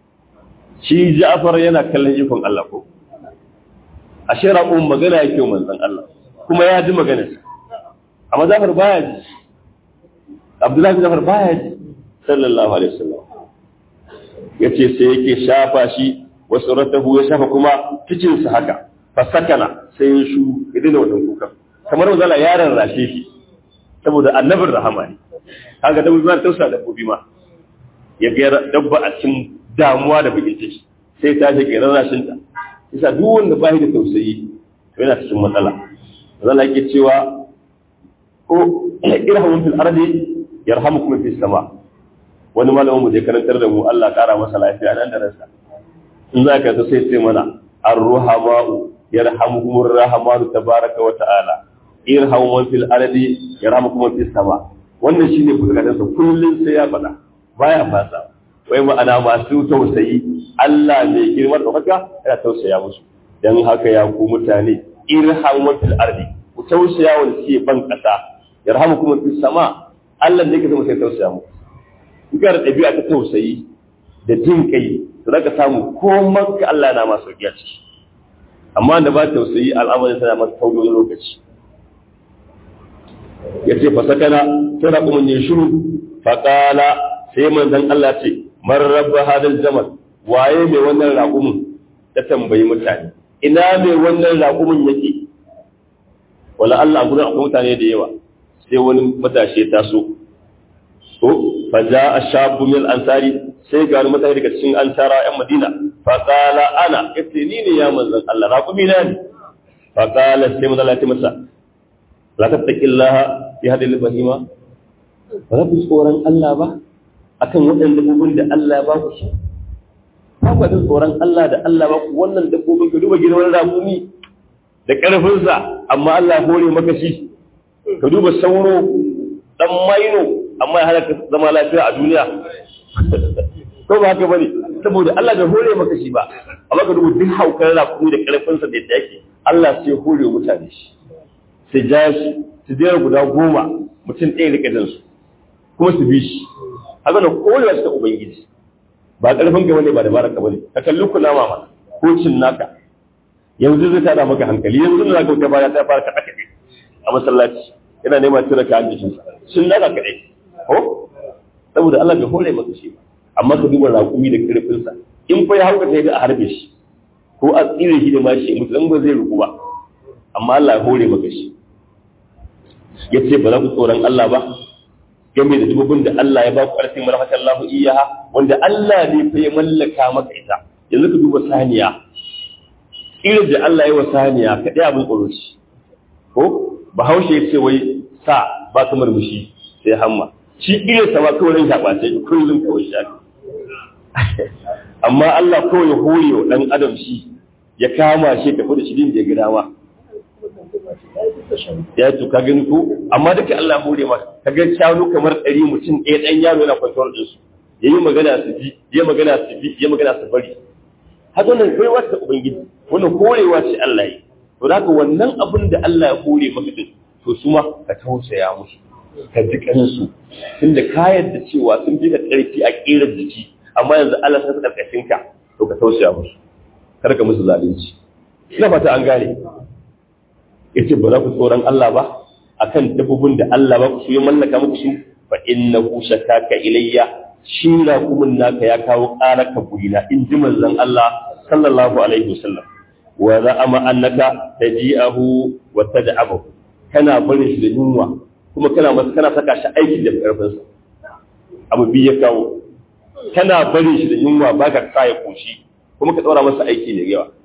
shi Ja'far yana kallon ikon Allah ko ashe raƙon magana yake manzon Allah kuma ya ji maganar amma Ja'far baya ji Abdullahi bin Ja'far baya ji sallallahu alaihi wasallam yace sai yake shafa shi wasu ratahu ya shafa kuma cikin sa haka fasakana sai ya shu idan wannan kukan kamar wanda yaron rashe shi saboda annabin rahama ne kaga dabbobi ma tausa dabbobi ma ya ga dabba a cikin damuwa da bakin ciki sai ta je kiran rashin ta isa duk wanda bai da tausayi to yana cikin matsala zalla yake cewa ko irhamu fil ardi yarhamukum fis sama wani malamin mu da karantar da mu Allah kara masa lafiya nan da ransa in za ka ta sai sai mana ar-ruhama'u yarhamukumur rahmanu tabaraka wa ta'ala irhamu man fil ardi yarhamukum fis sama wannan shine bukatun sa kullun sai ya faɗa baya fasa wai ma'ana masu tausayi Allah mai girma da haka yana tausaya musu dan haka ya ku mutane irhamu man fil ardi ku tausaya wa suke ban kasa yarhamukum fis sama Allah ne ke zama sai tausaya muku kuka da ɗabi'a ta tausayi da jin kai to zaka samu komai ka Allah na masu sauki a ciki amma da ba tausayi al'amarin sana masa tauri wani lokaci ya ce fasakana sai na kuma yin shiru faƙala sai manzon Allah ce man rabba hadal jamal waye mai wannan raƙumin ya tambayi mutane ina mai wannan raƙumin yake wala Allah gurin akwai mutane da yawa sai wani matashi ya taso ko fa a shabu min ansari sai ga wani mutane daga cikin ansara yan madina fa qala ana yace ni ne ya manzon Allah raqumi na ne fa qala sai manzon Allah ya masa la tattaqillaha fi hadhihi al-bahima ba za ku tsoron Allah ba akan waɗannan dabbobin da Allah ya ba ku shi ba ku da tsoron Allah da Allah ba ku wannan dabbobin ka duba girman raqumi da ƙarfinsa amma Allah hore maka shi ka duba sauro dan maino amma ya halaka zama lafiya a duniya ko ba haka bane saboda Allah bai hore maka shi ba amma ka duba duk haukar rakumi da karfinsa da yadda yake Allah sai hore mutane shi sai ja shi su jera guda goma mutum ɗaya rike jin su kuma su bi shi haka da kowa ta ubangiji ba karfin ka bane ba dabarar ka bane ka kalli kula mama ko cin naka yanzu zai tada maka hankali yanzu da zaka baya ta fara kaɗa kaɗe a masallaci yana nema cire ka hanjin sa sun naka kaɗai ko saboda Allah bai hore maka shi ba amma ka duba raƙumi da ƙarfinsa in fa ya hauka sai da a harbe shi ko a tsire shi da ma shi mutu dan ba zai ruku ba amma Allah ya hore maka shi ya ce ba za ku tsoron Allah ba game da dububin da Allah ya ba ku ƙarfin marhamatan Allah iyaha wanda Allah ne fa ya mallaka maka ita yanzu ka duba saniya irin da Allah ya wa saniya ka ɗaya abin tsoro shi ko bahaushe ya ce wai sa ba ka murmushi sai hamma shi irin sama kawai ran shaɓa sai kullum kawai shafi amma Allah kawai ya hore wa ɗan adam shi ya kama shi tafi da shi din da ya gida ma ya to ka gani ko amma duka Allah hore maka ka ga shanu kamar ɗari mutum ɗaya ɗan yaro yana kwantar da su yayi magana su ji yayi magana su bi yayi magana su bari haka wannan baiwa ta ubangiji wannan korewa ce Allah yi to haka wannan abin da Allah ya hore maka din to su ma ka tausaya musu ka ji kansu tunda ka yarda cewa sun fi ka ƙarfi a ƙerar jiki amma yanzu Allah sai karkashin ka to ka tausaya musu kar ka musu zalunci ina fata an gane yace ba za ku tsoron Allah ba akan dabbobin da Allah ba ku su ya mallaka muku su fa innahu shakaka ilayya shi na kuma naka ya kawo ƙara ka burina in ji manzon Allah sallallahu alaihi wasallam wa za'ama annaka taji'ahu wa tad'abahu kana barin shi da yunwa kuma kana masa kana saka shi aiki da karfin sa abu biyu ya kawo kana barin shi da yunwa baka sa ya koshi kuma ka tsora masa aiki ne yawa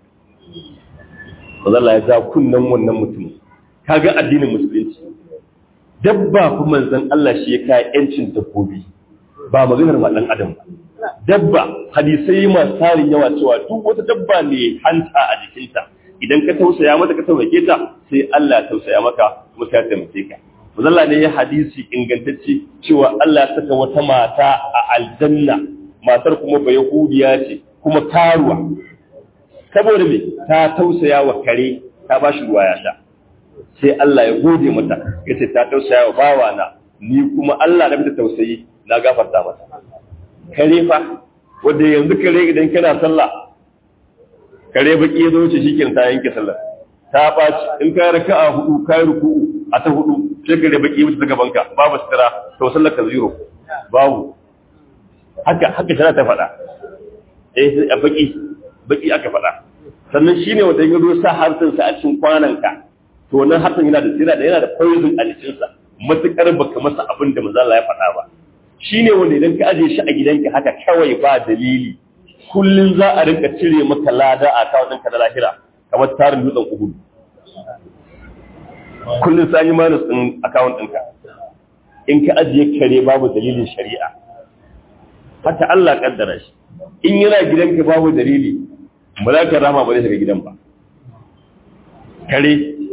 Allah ya ja kunnan wannan mutum kaga addinin musulunci dabba kuma manzon Allah shi ya kai yancin dabbobi ba maganar ma dan adam ba dabba hadisai masu tarin yawa cewa duk wata dabba ne hanta a jikinta idan ka tausaya mata ka taimake ta sai Allah ya tausaya maka kuma sai ya taimake ka Allah ne ya hadisi ingantacce cewa Allah ya saka wata mata a aljanna matar kuma ba yahudiya ce kuma karuwa saboda me ta tausaya wa kare ta ba shi ruwa ya sha sai Allah ya gode mata ya ce ta tausaya wa bawa na ni kuma Allah na bisa tausayi na gafarta mata kare fa wanda yanzu kare idan kana sallah kare baki ya zo wuce shi ta yanke sallah ta ɓaci in ka raka a hudu ka yi ruku'u a ta hudu sai kare baki wuce daga banka babu sutura to sallar ka zero babu haka haka tana ta faɗa eh sai a baki baki aka faɗa sannan shine wanda ya zo sa harsunsa a cikin kwananka to wannan harsun yana da yana da yana da poison a jikinsa matukar baka masa abin da manzo Allah ya faɗa ba shine wanda idan ka aje shi a gidanka haka kawai ba dalili kullun za a rinka cire maka lada a kawo ɗinka na lahira kamar tarin dutsen uhud kullun sai yi manus ɗin account ɗinka in ka ajiye kare babu dalilin shari'a haka Allah kaddara shi in yana gidanka babu dalili ba za ka rama ba zai shiga gidan ba kare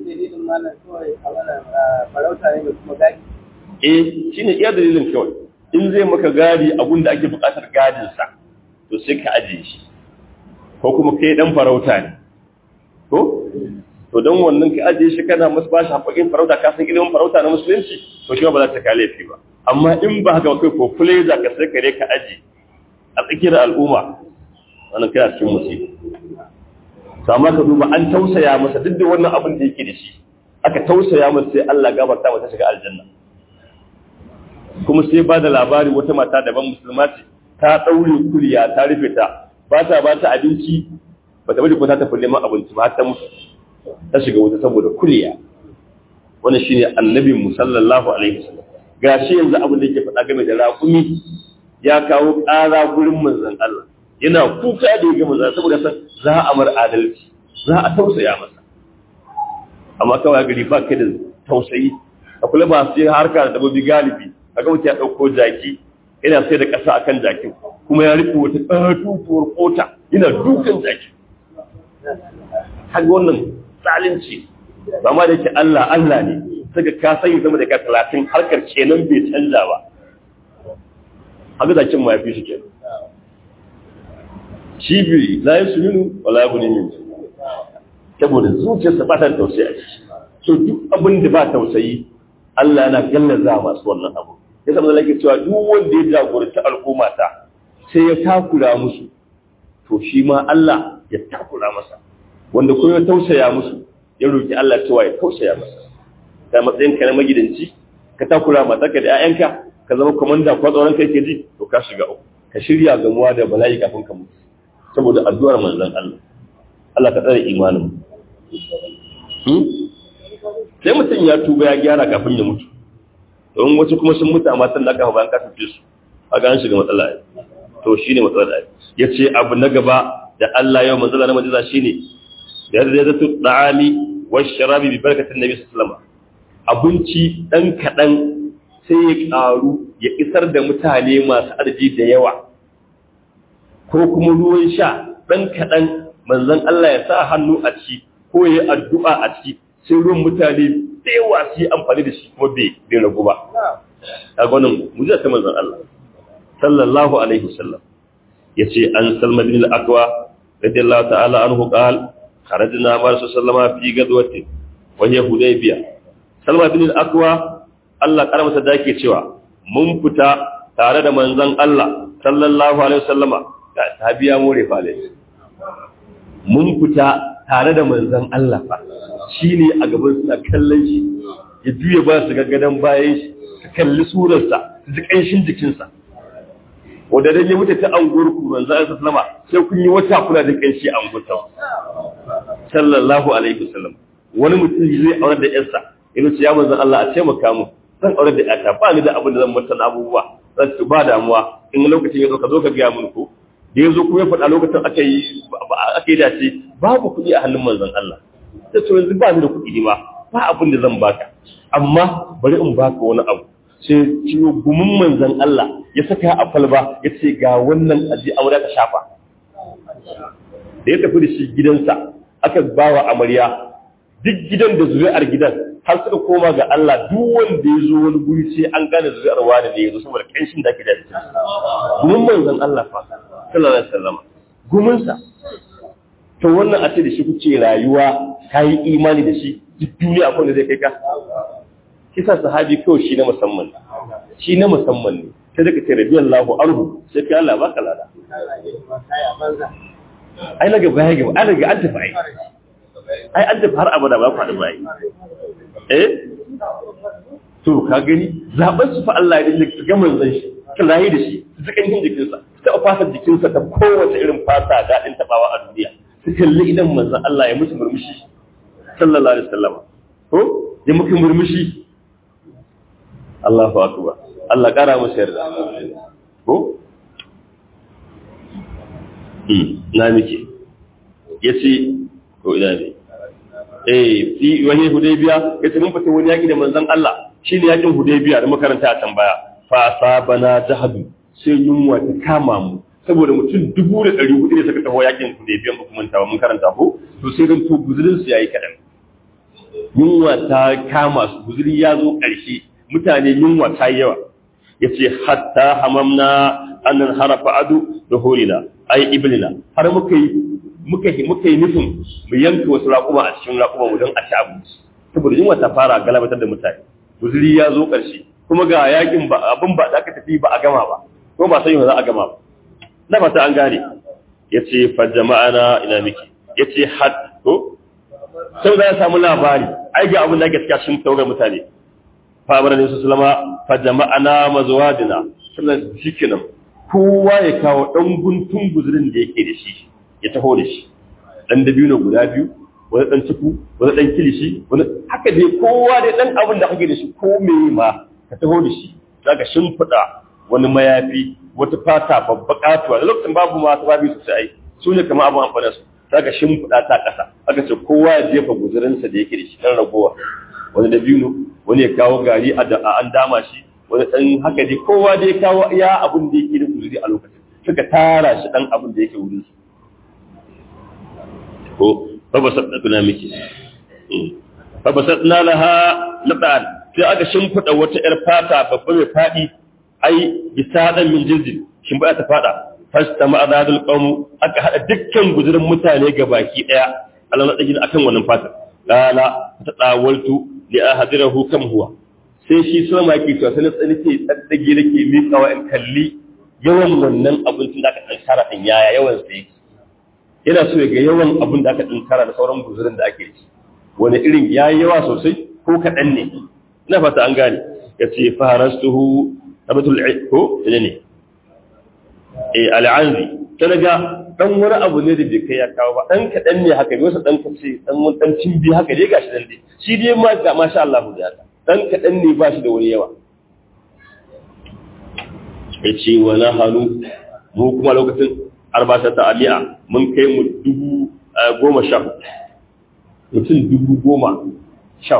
eh shine iya dalilin kawai in zai maka gadi abun da ake buƙatar gadinsa to sai ka ajiye shi ko kuma kai dan farauta ne ko to don wannan ka ajiye shi kana masu bashi haƙoƙin farauta ka san ilimin farauta na musulunci to shi ba za ta kale laifi ba amma in ba haka kai ko za ka sai kare ka aji a tsakiyar al'umma wannan kai a cikin musibi to amma ka duba an tausaya masa duk da wannan abin da yake da shi aka tausaya masa sai Allah gabarta mata shiga aljanna kuma sai ba da labari wata mata daban musulma ce ta ɗaure kuliya ta rufe ta ba ta ba ta abinci ba ta bari ko ta tafi neman abinci ba ta mutu ta shiga wuta saboda kuliya wannan shine annabin mu sallallahu alaihi wasallam gashi yanzu abin da yake faɗa game da raƙumi ya kawo ƙara gurin manzon Allah yana kuka da ya ga manzon saboda san za a mar adalci za a tausaya masa amma kawai gari ba kai da tausayi a kula ba su yi harka da dabbobi galibi a ga mutum ya ɗauko jaki yana sai da ƙasa akan jakin kuma ya rufe wata ƙatutuwar kota yana dukan jaki haka wannan zalunci ba ma da ke Allah Allah ne saka ka sanya sama da ka talatin harkar kenan bai canza ba haka jakin ma ya fi shi kenan shi biyu la yi su minu wala ya guni min saboda zuciyarsa ba ta tausayi a ciki so duk abin da ba tausayi Allah yana gallaza masu wannan abu ya zama da cewa duk wanda ya jagoranci al'umma ta sai ya takura musu to shi ma Allah ya takura masa wanda kuma ya tausaya musu ya roki Allah cewa ya tausaya masa ta matsayin ka na magidanci ka takura matarka da 'ya'yanka ka zama komanda ko tsoron kai ke ji to ka shiga uku ka shirya gamuwa da bala'i kafin ka mutu saboda addu'ar manzon Allah Allah ka tsare imanin sai mutum ya tuba ya gyara kafin ya mutu don wasu kuma sun mutu amma sun da aka bayan ka tafi su a ga an shiga matsala to shine matsala da ya ce abu na gaba da Allah yau matsala na majiza shine da yadda ya zato da'ami wa sharabi bi barkatin nabi sallallahu abinci dan kadan sai ya karu ya isar da mutane masu arji da yawa ko kuma ruwan sha dan kadan manzon Allah ya sa hannu a ciki ko ya addu'a a ciki sai ruwan mutane da yawa su yi amfani da shi kuma bai bai ragu ba a gwanin mujiza ta manzon Allah sallallahu alaihi wasallam yace an salma bin al-aqwa radiyallahu ta'ala anhu qala kharajna ma sallama fi gadwatin wa hiya hudaybiya salma bin al-aqwa Allah karamata da yake cewa mun fita tare da manzon Allah sallallahu alaihi wasallama ga sahabiya more fale mun fita tare da manzon Allah fa shine a gaban suna kallon shi ya juye ba su gaggadan bayan shi su kalli surarsa su ji kanshin jikinsa wanda dan ya mutu ta anguwar ku manzon Allah sallama sai kun yi wata kula da kanshi a anguwar sallallahu alaihi wasallam wani mutum zai aure da yarsa yana ce ya manzon Allah a taimaka mu zan aure da yata ba ni da abin da zan mata abubuwa zan ci ba damuwa in lokacin ya zo ka zo ka gaya mun ko da ya zo kuma ya faɗa lokacin aka yi aka yi dace babu kuɗi a hannun manzon Allah sai to yanzu ba ni da kuɗi ma ba abin da zan baka amma bari in baka wani abu sai ciwo gumin manzon Allah ya saka a falba ya ce ga wannan aji aure ka shafa da ya tafi da shi gidansa aka bawa amarya duk gidan da zuri'ar gidan har suka koma ga Allah duk wanda ya zo wani guri sai an gane zuri'ar wani ne ya zo saboda kanshin da ake da shi gumin manzon Allah fa sallallahu alaihi wasallam gumin sa to wannan a ce da shi kuke rayuwa kai imani da shi duk duniya akwai da zai kai ka kisa sahabi kawai shi na musamman shi na musamman ne sai daga ce radiyallahu anhu sai kai Allah baka lada ai na gaba ya gaba an riga an tafi ai ai an tafi har abada ba faɗi ba eh to ka gani zaben su fa Allah ya dinga ga manzon shi kan rayi da shi su kan yin jikinsa ta fasa jikinsa ta kowace irin fata daɗin tabawa a duniya su kalli idan manzon Allah ya musu murmushi sallallahu alaihi wasallam ko ya muka murmushi Allahu akbar Allah kara masa yarda ko na muke ya ce ko ina ne eh fi wani hudaybiya ya ce mun fita wani yaki da manzon Allah shine yakin hudaybiya da makaranta a tambaya fa sabana jahadu sai yunwa ta kama mu saboda mutum dubu da ɗari hudu ne suka taho yakin hudaybiya ba kuma ta mun karanta ko to sai dan to guzurin su yayi kadan yunwa ta kama su guzuri ya zo ƙarshe mutane yunwa ta yawa yace hatta hamamna annan harafa adu da horina ai iblina har muka yi muka yi muka yi nufin mu yanka wasu raƙuma a cikin raƙuma mu don a ci abinci saboda yunwa ta fara galabatar da mutane guzuri ya zo ƙarshe kuma ga yakin ba abin ba da aka tafi ba a gama ba ko ba sai za a gama ba na fata an gane yace fa jama'ana ina miki yace had to sai za samu labari ai ga abin da ake cikin cikin tawagar mutane fa amara ne su sallama fa jama'ana mazwadina sannan shikenan kowa ya kawo dan guntun guzurin da yake da shi ya taho da shi dan dabino guda biyu wani dan ciku wani dan kilishi wani haka dai kowa dai dan abin da kake da shi ko me ma ka taho da shi zaka shimfida wani mayafi wata fata babba katuwa da lokacin babu ma ta babu sosai su ne kamar abin amfani su zaka shimfida ta kasa aka ce kowa ya jefa guzurinsa da yake da shi dan ragowa wani dabino wani ya kawo gari a an dama shi wani ɗan haka dai kowa dai kawo iya abin da yake da guzuri a lokacin suka tara shi ɗan abin da yake wurin su ko fabasat na miki fabasat na laha laɗa'an sai aka shimfiɗa wata ‘yar fata babba mai faɗi ai bisa ɗan min jirgin shimfiɗa ta faɗa fasta ma'adadul ƙaunu aka haɗa dukkan guzurin mutane ga baki ɗaya Allah na ɗagin akan wannan fatar lala ta ɗawaltu li ahadirahu kam huwa sai shi so ma ke cewa sai tsani ke tsaddage nake miƙawa in kalli yawan wannan abincin da aka ɗan tara ɗin yaya yawan sa yake yana so ya ga yawan abin da aka ɗan tara da sauran guzurin da ake ci wani irin ya yi yawa sosai ko kaɗan ne ina fata an gane ya ce farastuhu abatul ko ne ne eh al'anzi ta daga dan wani abu ne da bai kai ya kawo ba dan kaɗan ne haka wasu dan kace dan wani dan cimbi haka dai gashi dan dai shi dai ma ga masha Allah da ya dan kaɗan ne ba shi da wani yawa ya ce wa na hannu mu kuma lokacin arbasa ta aliya mun kai mu dubu goma sha mutum dubu goma sha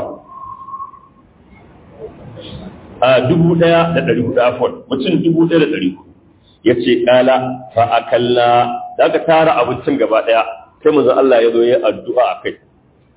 a dubu ɗaya da ɗari hudu afon mutum dubu ɗaya da ɗari hudu ya ce ƙala fa akalla da aka tara abincin gaba ɗaya sai manzon Allah ya zo ya addu'a a kai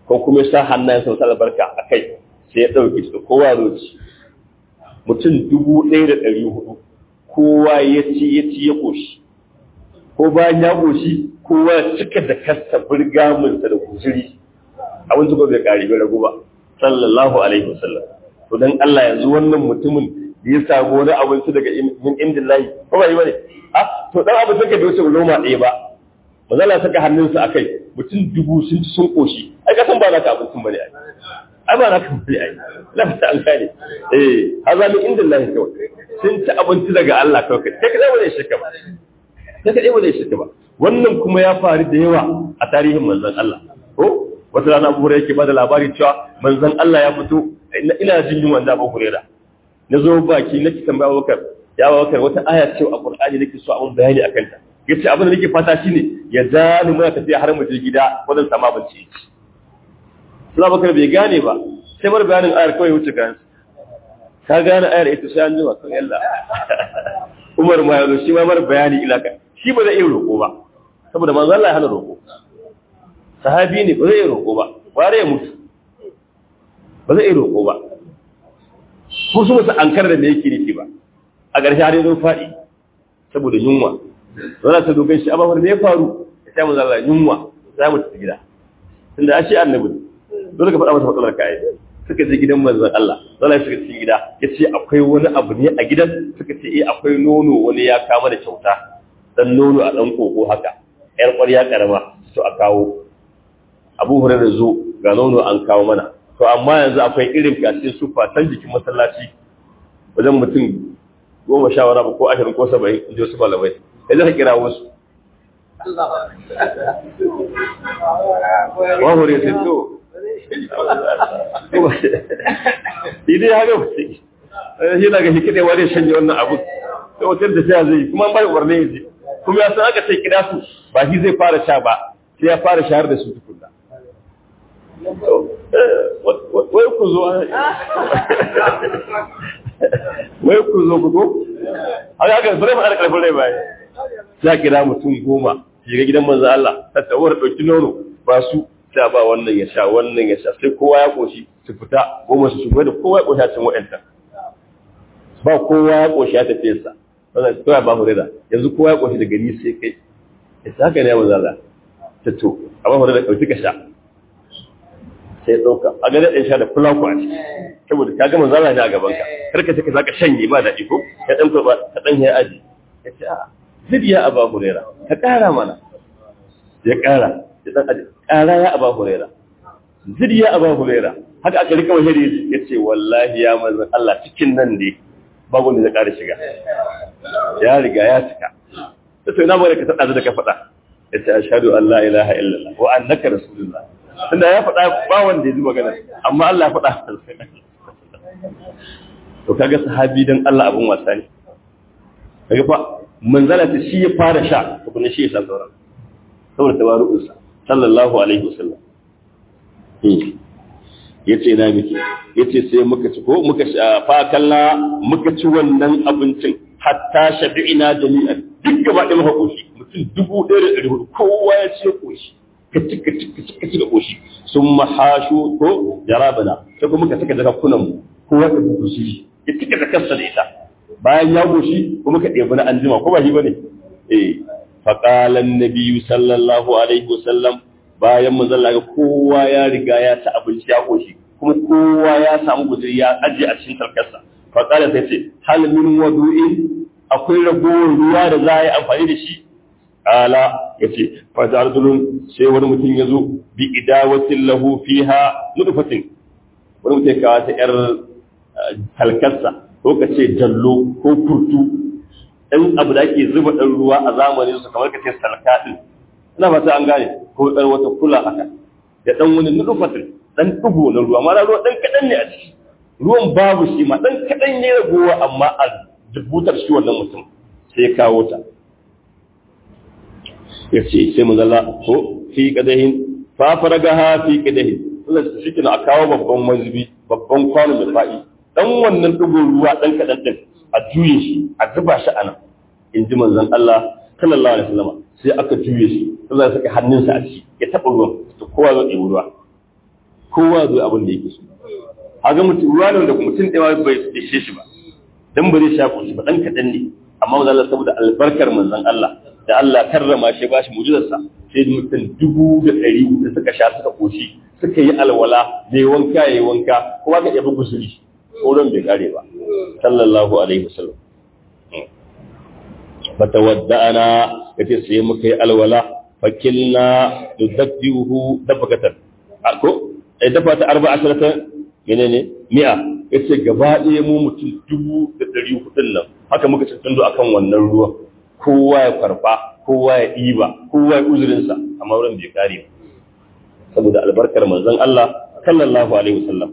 ko kuma ya sa hannayen sa albarka a kai sai ya ɗauke su kowa roci mutum dubu ɗaya da ɗari hudu kowa ya ci ya ci ya ƙoshi ko bayan ya ƙoshi kowa ya cika da kasta burgaminsa da guzuri abin su bai ƙari bai ragu ba sallallahu alaihi wasallam to dan Allah yanzu wannan mutumin da ya samu wani abinci daga min indillahi ko ba yi bane a to dan abin take da wuce loma ɗaya ba mazala saka hannunsa akai mutum dubu sun ci sun ƙoshi ai kasan ba naka abincin bane ai ai ba naka bane ai lafta an kare eh haza min indillahi kawai sun ci abinci daga Allah kawai kai ka zama da shirka ba kai ka zama da shirka ba wannan kuma ya faru da yawa a tarihin manzon Allah ko wata rana Abu Hurairah yake bada labari cewa manzon Allah ya fito ina jin yunwa da Abu Hurairah na zo baki nake tambaya Abubakar ya Abubakar wata aya ce a Qur'ani nake so a mun bayani akan ta yace abin da nake fata shine ya dani muna tafiya har mu je gida wajen sama abinci Suna Abubakar bai gane ba sai mar bayanin ayar kawai wuce kansa ka gane ayar ita sai an jima kan yalla Umar ma yazo shi ma mar bayani ilaka shi ba zai iya roƙo ba saboda manzo Allah ya hana roƙo sahabi ne ba zai iya roƙo ba ware ya mutu ba zai iya roƙo ba ko su musu ankar da me yake nufi ba a ƙarshe har yanzu faɗi saboda yunwa zana ta dogon shi amma me ya faru ya manzo Allah yunwa za mu tafi gida tunda a shi annabi dole ka faɗa masa matsalar kai suka je gidan manzon Allah zalla suka cikin gida yace akwai wani abu ne a gidan suka ce eh akwai nono wani ya kama da kyauta dan nono a dan koko haka yar ƙwarya karama to a kawo Abu Hurairah zo ga nono an kawo mana to amma yanzu akwai irin kashin sufa tan jikin masallaci wajen mutum goma sha wani ko ashirin ko saba'in in ji wasu malamai yanzu ka kira wasu wa hure sai to idai haka ba sai shi na ga shi kide wani shanye wannan abu sai wata da sai zai kuma an bai umarni yanzu kuma ya san aka sai kira su ba shi zai fara sha ba sai ya fara shahar da su tukunna wai ku zo wai ku zo ku zo a ga ga bare fara karfin rai bai sai kira mutum goma shiga gidan manzo Allah ta tawar dauki nono ba su ta ba wannan ya sha wannan ya sha sai kowa ya koshi su fita goma su shigo da kowa ya koshi a cikin wa'antan ba kowa ya koshi ya tafi sa wannan kowa ba mu rida yanzu kowa ya koshi daga ni sai kai ya saka ne manzo Allah ta to amma mu rida dauki ka sha sai ɗauka a ga daɗin sha da fulaku a ciki saboda ka gama zala ne a gaban ka karka ce ka zaka shanye ba daɗi ko ka ɗan kurɓa ka ɗan ya aji ya ce a zidiya a ba hurera ka ƙara mana ya ƙara ya ɗan aji ƙara ya a ba hurera zidiya a ba hurera haka aka rika wahiri ya ce wallahi ya mazan Allah cikin nan ne babu wanda zai ƙara shiga ya riga ya cika ta sai na bari ka taɗa da ka faɗa ya ce ashhadu an la ilaha illallah wa annaka rasulullah tunda ya faɗa ba wanda ya ji magana amma Allah ya faɗa to kaga sahabi dan Allah abun wasa ne kaga fa manzala ta shi ya fara sha kuma shi ya san sauran saboda tawaru'un sa sallallahu alaihi wasallam yace na miki yace sai muka ci ko muka fa kalla muka ci wannan abincin hatta shabi'ina jami'an duk gaba ɗaya muka koshi mutum dubu ɗaya da ɗari hudu kowa ya ce koshi ka ci ka ci ka ci ka ci da koshi sun mahashu ko jarabana sai kuma ka saka jakakunan mu kowa ka buku shi ya cika da kansa da ita bayan ya goshi kuma ka ɗebi na anjima ko ba shi bane eh faqala an-nabiy sallallahu alaihi wasallam bayan mun zalla kowa ya riga ya ci abinci ya goshi kuma kowa ya samu guduri ya aje a cikin tarkarsa faqala sai ce hal min wadu'in akwai ragowar ruwa da za a yi amfani da shi ala ya ce fajarulun sai wani mutum ya zo bi idawatin lahu fiha nutfatin wani mutum ya kawo ta yar halkarsa ko ka ce jallo ko kurtu ɗan abu da ake zuba ɗan ruwa a zamanin su kamar ka ce salka ɗin ina fata an gane ko ɗan wata kula haka da ɗan wani nutfatin ɗan ɗigo na ruwa ma ruwa ɗan kaɗan ne a ciki ruwan babu shi ma ɗan kaɗan ne ragowa amma a dubutar shi wannan mutum sai ya kawo ta ya ce sai mun zalla ko fi kadahin fa faragaha fi kadahin Allah shi kina a kawo babban mazubi babban kwano mai fa'i dan wannan dugo ruwa dan kadan din a juye shi a zuba shi anan in ji manzon Allah sallallahu alaihi wasallam sai aka juye shi Allah ya saka hannunsa a ciki ya taba ruwan to kowa zai ɗebi ruwa kowa zo abin da yake so haga mutum ruwa ne da mutum ɗaya bai ishe shi ba dan ba zai sha shi ba dan kaɗan ne amma manzon Allah saboda albarkar manzon Allah da Allah karrama shi ba shi mujizarsa sai mutum dubu da ɗari da suka sha suka koshi suka yi alwala da yi wanka ya yi wanka kuma ka yabi gusuri wurin bai kare ba sallallahu alaihi wasallam fata wadda ana ya ce sai muka yi alwala fakilna da dabbihu dabbakatar ko ai dafa ta arba asharata menene mi'a ya ce gaba ɗaya mu mutum dubu da ɗari hudun nan haka muka ci tundu akan wannan ruwan kowa ya farfa kowa ya ɗiba kowa ya uzurinsa amma wurin bai kare ba saboda albarkar manzon Allah sallallahu alaihi wasallam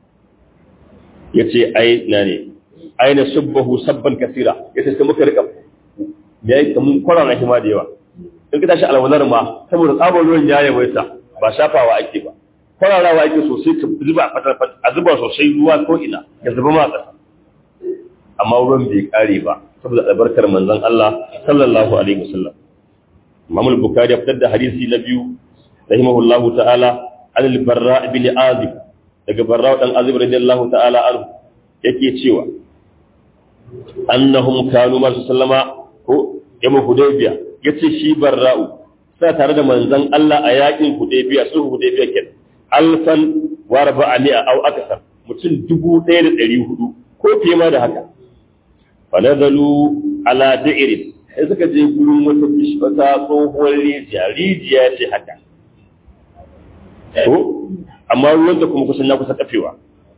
yace ai na ne aina subbahu sabban kasira yace sai muka rika me yake mun kwarara shi ma da yawa in ka tashi alwalar ma saboda tsabar ruwan ya yawaita ba shafawa ake ba kwararawa ake sosai ka zuba a zuba sosai ruwa ko ina ya zuba ma ƙasa amma ruwan bai kare ba saboda albarkar manzon Allah sallallahu alaihi wasallam Imam al-Bukhari ya fitar da hadisi na biyu rahimahullahu ta'ala an al-Barra ibn Azib daga Barra dan Azib radiyallahu ta'ala anhu yake cewa annahum kanu ma sallama ko yamma Hudaybiya yace shi Barra'u sa tare da manzon Allah a yakin Hudaybiya su Hudaybiya ken alfan wa arba'ami'a aw akthar mutum dubu ɗaya da ɗari hudu ko fiye ma da haka fanazalu ala da'irin sai suka je gurin wata wata tsohuwar rijiya rijiya ce haka ko amma ruwan da kuma kusan na kusa kafewa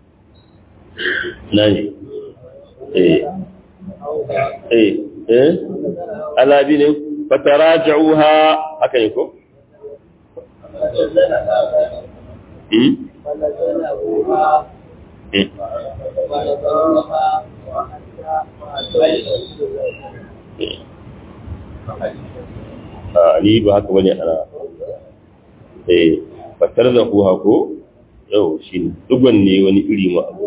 na ne eh eh eh alabi ne fataraja'uha haka ne ko hmm a ni ba haka wani ana eh fatar da ku hako yau shi ne dugon ne wani iri ma abu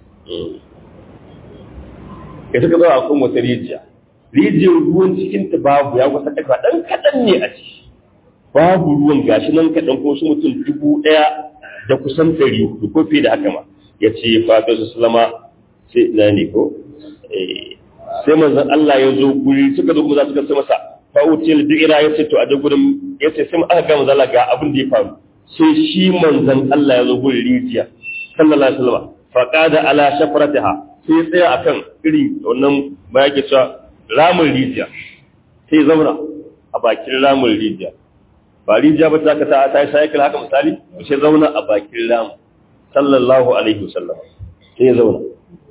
ya suka zo a kan wata rijiya rijiyar ruwan cikin ta babu ya kusa ɗaka ɗan kaɗan ne a ciki babu ruwan gashi nan kaɗan ko su mutum dubu ɗaya da kusan ɗari hudu ko fiye da haka ma ya ce fatar su salama sai na ne ko sai manzon Allah ya zo guri suka zo kuma za su kasa masa fa'util du'ira ya ce to a gurin ya ce sai aka ga manzon Allah ga abin da ya faru sai shi manzon Allah ya zo guri rijiya sallallahu alaihi wasallam faqada ala shafratiha sai ya tsaya akan irin wannan ba yake cewa ramin rijiya sai ya zauna a bakin ramin rijiya ba rijiya ba ta ka ta ta cycle haka misali sai zauna a bakin ramin sallallahu alaihi wasallam sai ya zauna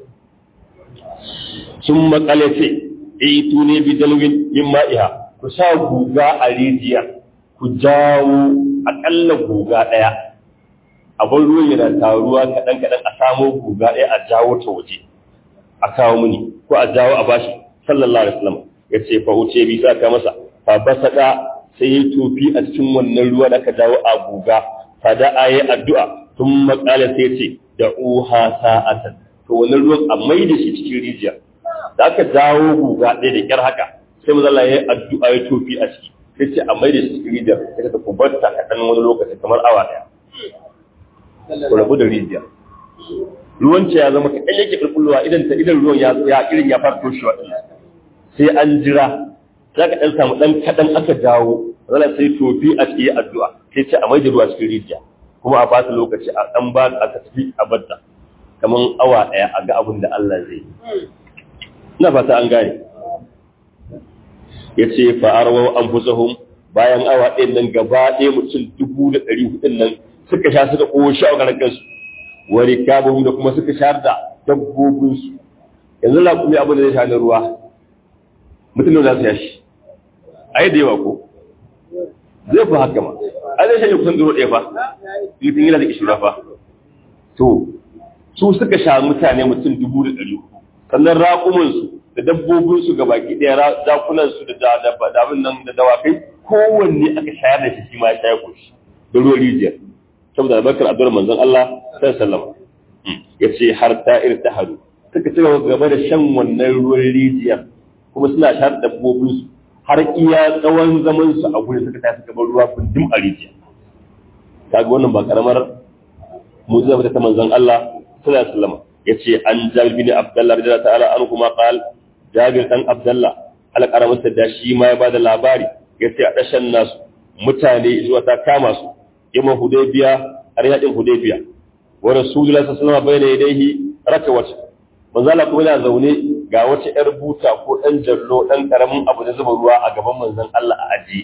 sun makale ce itu ne bi dalwin yin ma'iha ku sa guga a rijiya ku jawo akalla guga ɗaya abin ruwan yana taruwa kaɗan kaɗan a samo guga ɗaya a jawo ta waje a kawo mini ko a jawo a bashi sallallahu alaihi wasallam ya ce fa wuce bi sa ka masa fa basada sai ya tofi a cikin wannan ruwa da aka jawo a guga fa da ayi addu'a tun makale sai ce da uha sa'atan to wannan ruwan a mai da shi cikin rijiya da aka dawo guga ɗaya da ƙyar haka sai mu zalla ya yi addu'a ya tofi a ciki sai ce a mai da shi cikin rijiyar sai ka ku bar ta kaɗan wani lokaci kamar awa ɗaya ku rabu da rijiya ruwan ce ya zama kaɗan yake ƙulƙulwa idan ta idan ruwan ya irin ya fara toshewa ɗin sai an jira za ka ɗan samu ɗan kaɗan aka dawo zalla sai tofi a cikin addu'a sai ce a mai da ruwa cikin rijiya kuma a fata lokaci a ɗan ba a tafi a bar kamar awa ɗaya a ga abin da Allah zai yi ina fata an gane ya ce fa'arwa an fusahun bayan awa ɗin nan gaba ɗaya mutum dubu da ɗari hudun nan suka sha suka ƙoshi a ƙarar kansu wani kabin da kuma suka sha da dabbobinsu yanzu na kuma abin da zai sha na ruwa mutum da za su yashi a yi da yawa ko zai fi haka ma a zai shanye kusan duro ɗaya fa mutum yana da ishira fa to su suka sha mutane mutum dubu da ɗari hudu sannan raƙumansu da dabbobinsu ga baki ɗaya zakunansu da dabin nan da dawakai kowanne aka shayar da shi shi ma ya shayar koshi da ruwan rijiyar saboda albarkar addu'ar manzon Allah sai sallama ya ce har ta iri ta hadu suka ci gaba da shan wannan ruwan rijiyar kuma suna shayar da dabbobinsu har iya tsawon zaman su a gurin suka tafi gaban ruwa kundin a rijiya kaga wannan ba karamar mu'jiza ta manzon Allah sallallahu alaihi wasallam yace an Jabir bin Abdullah radiyallahu ta'ala anhu ma qal Jabir dan Abdullah alƙaramin da shi ma ya bada labari yace a dashan nasu mutane zuwa ta kama su yamma Hudaybiya har yadin Hudaybiya wa Rasulullahi sallallahu alaihi wasallam bayna yadayhi rakawat manzo Allah kuma yana zaune ga wata yar buta ko dan jallo dan karamin abu da zuba ruwa a gaban manzon Allah a aji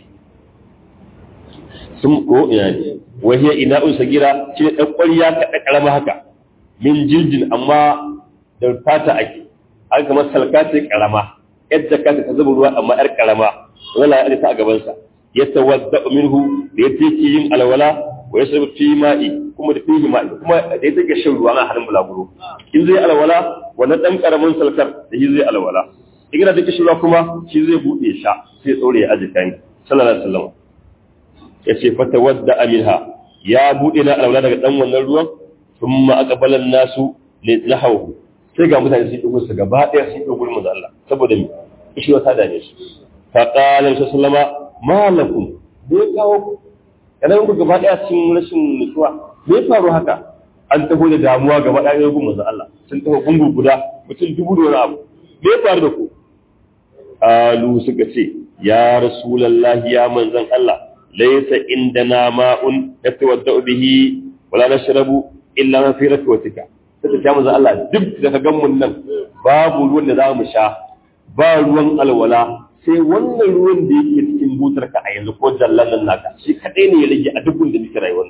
sun ko ina ne wahiya ina un sagira shi ne dan ƙwarya ka da karama haka min jiljin amma da fata ake an kamar salka ce karama yadda ka ta zuba ruwa amma yar karama wala ya ta a gaban sa ya tawadda minhu da ya take yin alwala wa yashrabu fi ma'i kuma da fihi ma'i kuma da ya take shan ruwa na hannun bulaguro in zai alwala wannan dan karamin salkar da shi zai alwala in yana da kishirwa kuma shi zai bude sha sai tsore ya aji kan sallallahu alaihi wasallam ya ce fata wadda aminha ya bude na alwala daga dan wannan ruwan thumma aqbala nasu li nahawu sai ga mutane sun dugo su gaba daya sun dugo gurin manzo Allah saboda me kishirwa ta dane su fa qala sallama ma lakum bai kawo kana ku gaba daya cikin rashin nutsuwa me faru haka an taho da damuwa gaba daya gurin manzo Allah sun taho gungu guda mutum dubu da wani abu me faru da ku alu suka ce ya rasulullahi ya manzon Allah laysa indana ma'un yatawaddau bihi wala nashrabu illa ma fi rakwatika sai ta manzon Allah duk da ka gan mun nan babu ruwan da za mu sha ba ruwan alwala sai wannan ruwan da yake cikin butar ka a yanzu ko jallan nan naka shi kadai ne ya rage a dukkan da muke rayuwar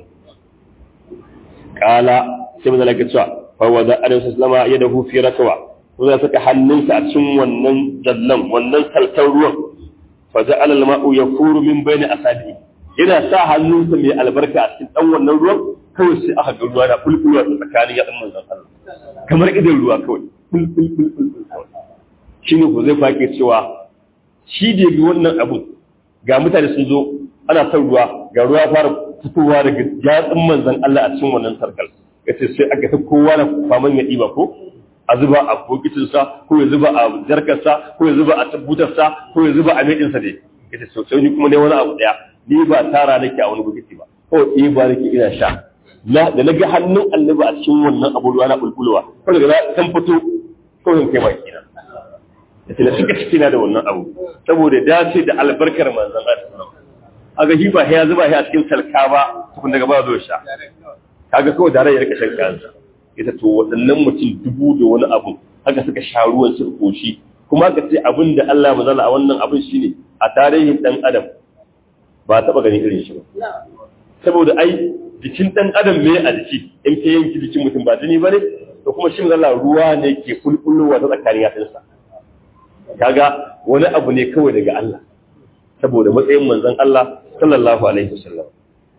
kala sai manzon Allah ya ce fa wada alaihi wasallama yadahu fi rakwa ko za saka hannunsa a cikin wannan jallan wannan saltar ruwan fa ja'ala al-ma'u yafuru min bayni asabi yana sa hannunsa mai albarka a cikin dan wannan ruwan kawai sai aka ga ruwa na bulbulwa tsakanin ya dan manzon Allah kamar idan ruwa kawai bulbul bulbul shine ko zai fake cewa shi da bi wannan abun ga mutane sun zo ana son ruwa ga ruwa fara fitowa daga jatsin manzon Allah a cikin wannan sarkal yace sai aka ta kowa na faman ya diba ko a zuba a bokitinsa ko ya zuba a jarkarsa ko ya zuba a tabbutarsa ko ya zuba a medinsa dai ita so sai ni kuma ne wani abu daya ni ba tara nake a wani bokiti ba ko eh ba nake ina sha na da naga hannun annabi a cikin wannan abu ruwa na bulbulwa ko daga na kan fito ko in kai baki na yace na suka ciki na da wannan abu saboda dace da albarkar manzon Allah aga shi ba ya zuba shi a cikin salka ba tukun daga ba zo sha kaga kawai da rayar kashin kansa ita to waɗannan mutum dubu da wani abu haka suka sha ruwan su koshi kuma ka ce abin da Allah mazala a wannan abin shine a tarihin dan adam ba taɓa ganin irin shi ba saboda ai jikin dan adam me a jiki in ka yanki jikin mutum ba jini bane to kuma shin Allah ruwa ne ke kulkullowa ta tsakanin yatsunsa kaga wani abu ne kawai daga Allah saboda matsayin manzon Allah sallallahu alaihi wasallam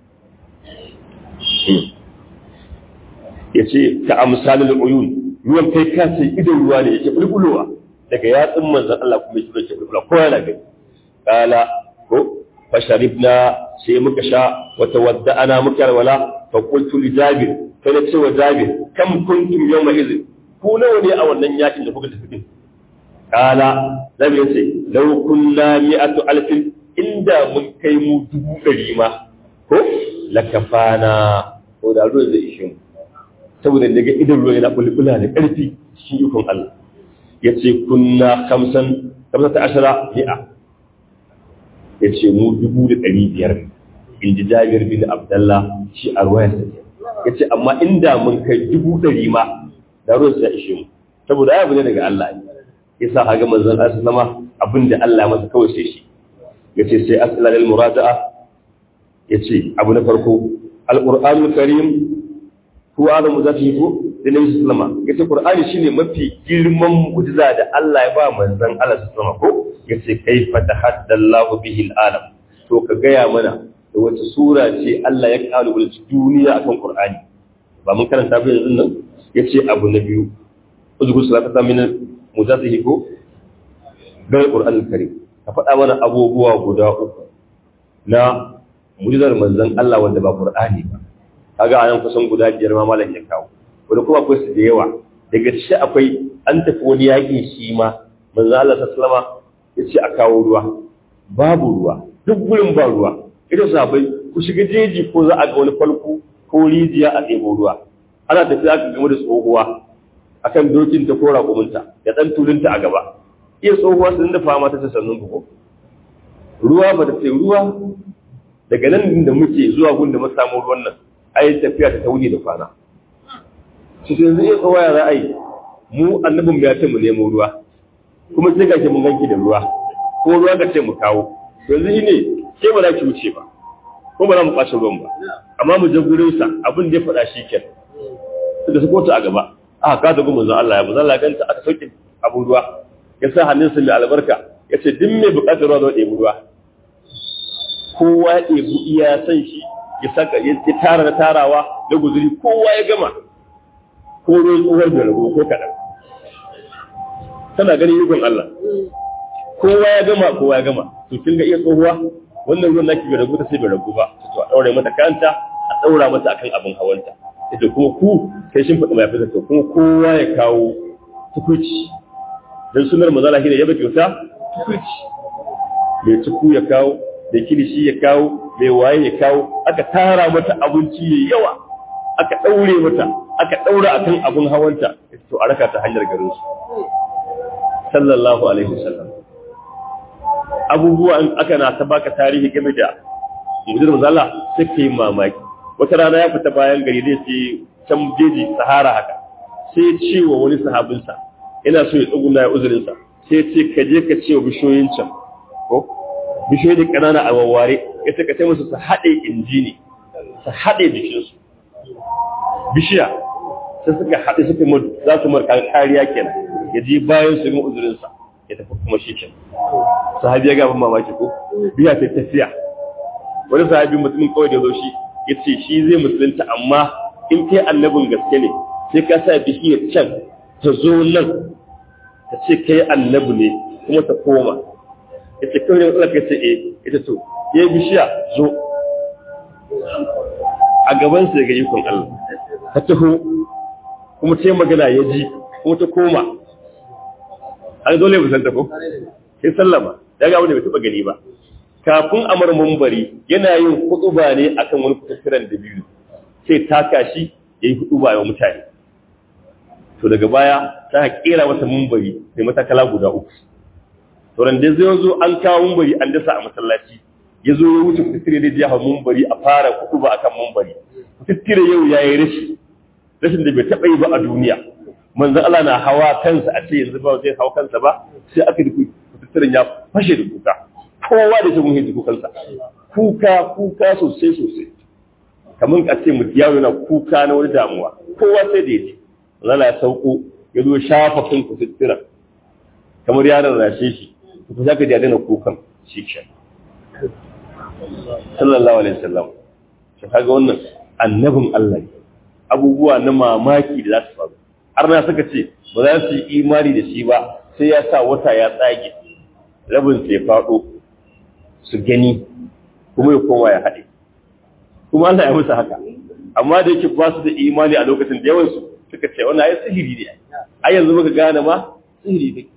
ya ce ka amsalin uyun ruwan kai ka ce idan ruwa ne yake bulbulowa daga yatsun manzan Allah kuma yake yake bulbulowa ko yana gani kala ko fasharibna sai muka sha wata wadda ana muka alwala fa qultu li jabir fa na ce wa jabir kam kuntum yawma idh ku nawa ne a wannan yakin da kuka tafi din kala zabi yace law kunna mi'atu alfin inda mun kai mu dubu ɗari ma ko lakafana ko da ruwan zai ishe mu saboda daga idan ruwa yana bulbula da ƙarfi shi ikon Allah ya ce kunna kamsan kamsa ta ashara mi'a ya ce mu dubu da ɗari biyar in ji jabir bin abdallah shi a ruwayar sa ya ce amma inda mun kai dubu ɗari ma da ruwan sa ishe mu saboda abu ne daga Allah ya sa haga manzon Allah sama abin da Allah masa kawai sai shi ya ce sai asala lil murada'a ya ce abu na farko al-qur'anul karim ko adamu za ta yi ko da nabi sallama yace qur'ani shine mafi girman mu'jiza da Allah ya ba manzon Allah sallama ko yace kaifa tahaddallahu bihi al-alam to ka gaya mana da wace sura ce Allah ya kalubale duniya akan qur'ani ba mun karanta ba yanzu nan yace abu na biyu uzkur salata min mujazzihi ko ga qur'anul karim ka faɗa mana abubuwa guda uku na mu'jizar manzon Allah wanda ba qur'ani ba kaga anan kusan guda biyar ma malam ya kawo wani kuma akwai su da yawa daga shi akwai an tafi wani yaƙi shi ma manzo Allah sallama ya ce a kawo ruwa babu ruwa duk gurin ba ruwa ita sabai ku shiga jeji ko za a ga wani falko ko rijiya a ɗebo ruwa ana tafiya aka game da tsohuwa akan dokin ta ko raƙuminta da ɗan tulinta a gaba iya tsohuwa sun da fama ta sannun ko ruwa ba ta ce ruwa daga nan da muke zuwa gun da samu ruwan nan ai tafiya ta tauni da kwana su sai yanzu iya tsohuwa ya za a yi mu annabin ya ce mu nemo ruwa kuma sai gashi mun ganki da ruwa ko ruwa ka ce mu kawo yanzu shi ne ke ba za ki wuce ba ko ba za mu ɓace ruwan ba amma mu je gurin sa abin da ya faɗa shi ken da su kota a gaba aka kada gumin zan Allah ya mu zalla ganta aka sauke abun ruwa ya sa hannunsa mai albarka ya ce duk mai buƙatar ruwa zai ɗebi ruwa kowa ya ɗebi iya san shi ya saka ya tara na tarawa da guzuri kowa ya gama ko ruwan tsohuwar da rago ko kaɗan tana ganin ikon Allah kowa ya gama kowa ya gama to kin ga iya tsohuwa wannan ruwan naki bai ragu ta sai bai ragu ba to a daure mata kanta a daura mata akan abin hawanta ita kuma ku kai shin faɗi mai fita kuma kowa ya kawo tukuci dan sunar mazala shine yaba kyauta tukuci mai tuku ya kawo da kilishi ya kawo mai waye ya kawo aka tara mata abinci yayi yawa aka daure mata aka daura akan abin hawanta to a raka ta hanyar garin su sallallahu alaihi wasallam abubuwan aka na ta baka tarihi game da mujir mazala sai kai mamaki wata rana ya fita bayan gari zai ce can jeji sahara haka sai ce wa wani sahabinsa ina so ya tsuguna ya uzurinsa sai ce ka je ka ce wa bishiyoyin can ko bishiyoyi kanana a wawware ya ce ka ce musu su haɗe inji ne su haɗe jikinsu bishiya sai suka haɗe suka za su marka kariya kenan ya je bayan su yi uzurinsa ya tafi kuma shi kenan sahabi ya gaban mamaki ko biya ta tafiya wani sahabi mutumin kawai da zo shi ya ce shi zai musulunta amma in kai annabin gaske ne sai ka sa bishiyar can ta zo nan ta ce kai annabi ne kuma ta koma ya ce kawai da matsala kai ce eh ita to ya bishiya zo a gaban sa ga ikon Allah ta taho kuma ta yi magana ya ji kuma ta koma an dole musanta ko sai sallama ya ga wanda bai taba gani ba kafin amar mumbari yana yin hutuba ne akan wani kututturan da biyu sai taka shi yayi hutuba wa mutane to daga baya ta kera masa mumbari sai matakala guda uku to ran da zai zo an kawo mumbari an dasa a masallaci ya zo ya wuce kututtire da jiha mumbari a fara hutuba akan mumbari kututtire yau yayi rashi rashin da bai taba yi ba a duniya manzon Allah na hawa kansa a ce yanzu ba zai hawa kansa ba sai aka duku kututturen ya fashe da kuka kowa da shi hiji kukansa kuka kuka sosai sosai kamar ka ce mutu yaro yana kuka na wani damuwa kowa sai da yaji zala ya sauko ya zo shafa kan kututtura kamar yaron rashe shi ku za ka ji adana kukan shi ke sallallahu alaihi wasallam shi kaga wannan annabin Allah ne abubuwa na mamaki da za su faru har na suka ce ba za su yi imani da shi ba sai ya sa wata ya tsage rabin sai faɗo su gani kuma ya koma ya haɗe kuma Allah ya musu haka amma da yake ba su da imani a lokacin da yawansu suka ce wannan ai sihiri ne ai yanzu muka gane ma sihiri ne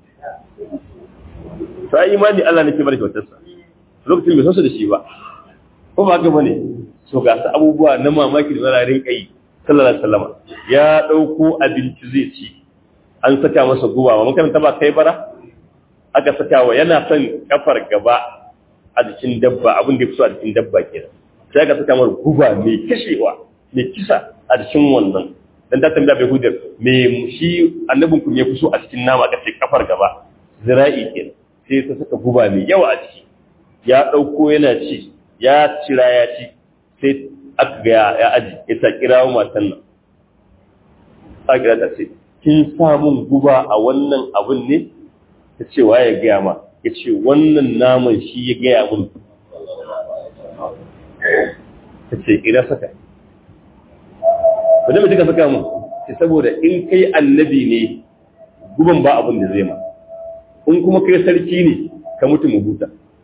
sai imani Allah ne ke bar kyautarsa lokacin bai san su da shi ba ko ba haka bane so ga su abubuwa na mamaki da zalarin kai sallallahu alaihi wasallam ya dauko abinci zai ci an saka masa guba ba makaranta ba kai bara aka saka wa yana son kafar gaba a jikin dabba abin da ya fito a jikin dabba kenan sai aka saka masa guba mai kashewa mai kisa a jikin wannan dan ta tambaya bai hudar me shi annabin ku me kuso a cikin nama aka ce kafar gaba zira'i kenan sai ta saka guba mai yawa a ciki ya dauko yana ci ya cira ya ci sai aka ga ya aji ya ta kira matan nan ta kira ta ce kin samun guba a wannan abun ne ta ce wa ya gaya ma ya ce wannan naman shi ya gaya mun ta ce ina saka ba da mutu ka saka mun ce saboda in kai annabi ne guban ba abin da zai ma in kuma kai sarki ne ka mutu mu huta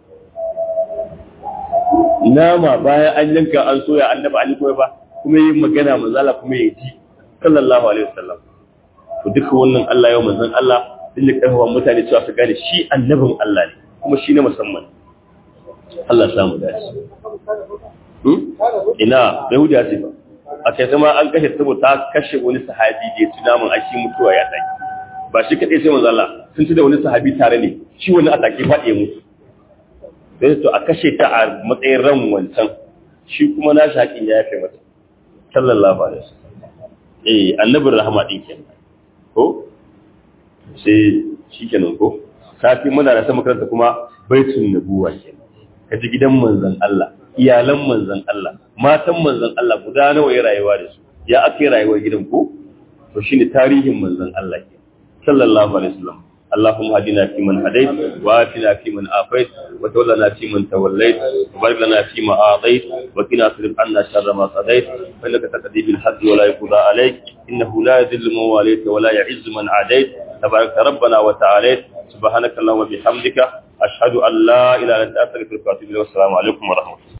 nama bayan an yanka an soya annaba an koyi ba kuma yi magana manzala kuma ya ji sallallahu alaihi wasallam to duka wannan Allah yau manzon Allah din ya karfafa mutane cewa su gane shi annabin Allah ne kuma shi na musamman Allah samu dace hmm ina yahudiya ce ba a kai sama an kashe saboda ta kashe wani sahabi da ya ci namun a shi mutuwa ya taki ba shi kaɗai sai manzo Allah sun ci da wani sahabi tare ne shi wani a take faɗi mutu sai to a kashe ta a matsayin ran wancan shi kuma na shi haƙin ya yafe mata sallallahu alaihi wasallam eh annabin rahama din kenan ko sai shikenan ko safi muna da sama karanta kuma baitun nabuwa kenan kaji gidan manzon Allah iyalan manzon Allah matan manzon Allah guda nawa ya rayuwa da su ya ake rayuwar gidan ko to shine tarihin manzon Allah ke sallallahu alaihi wasallam اللهم هدنا فيمن هديت وآتنا فيمن آفيت وتولنا فيمن توليت وبارك لنا فيما أعطيت وقنا اصرف عنا شر ما قضيت فإنك تقضي بالحق ولا يقضى عليك إنه لا يذل من واليت ولا يعز من عاديت تبارك ربنا وتعاليت سبحانك اللهم وبحمدك أشهد أن لا إله إلا أنت أستغفرك وأتوب إليك والسلام عليكم ورحمة الله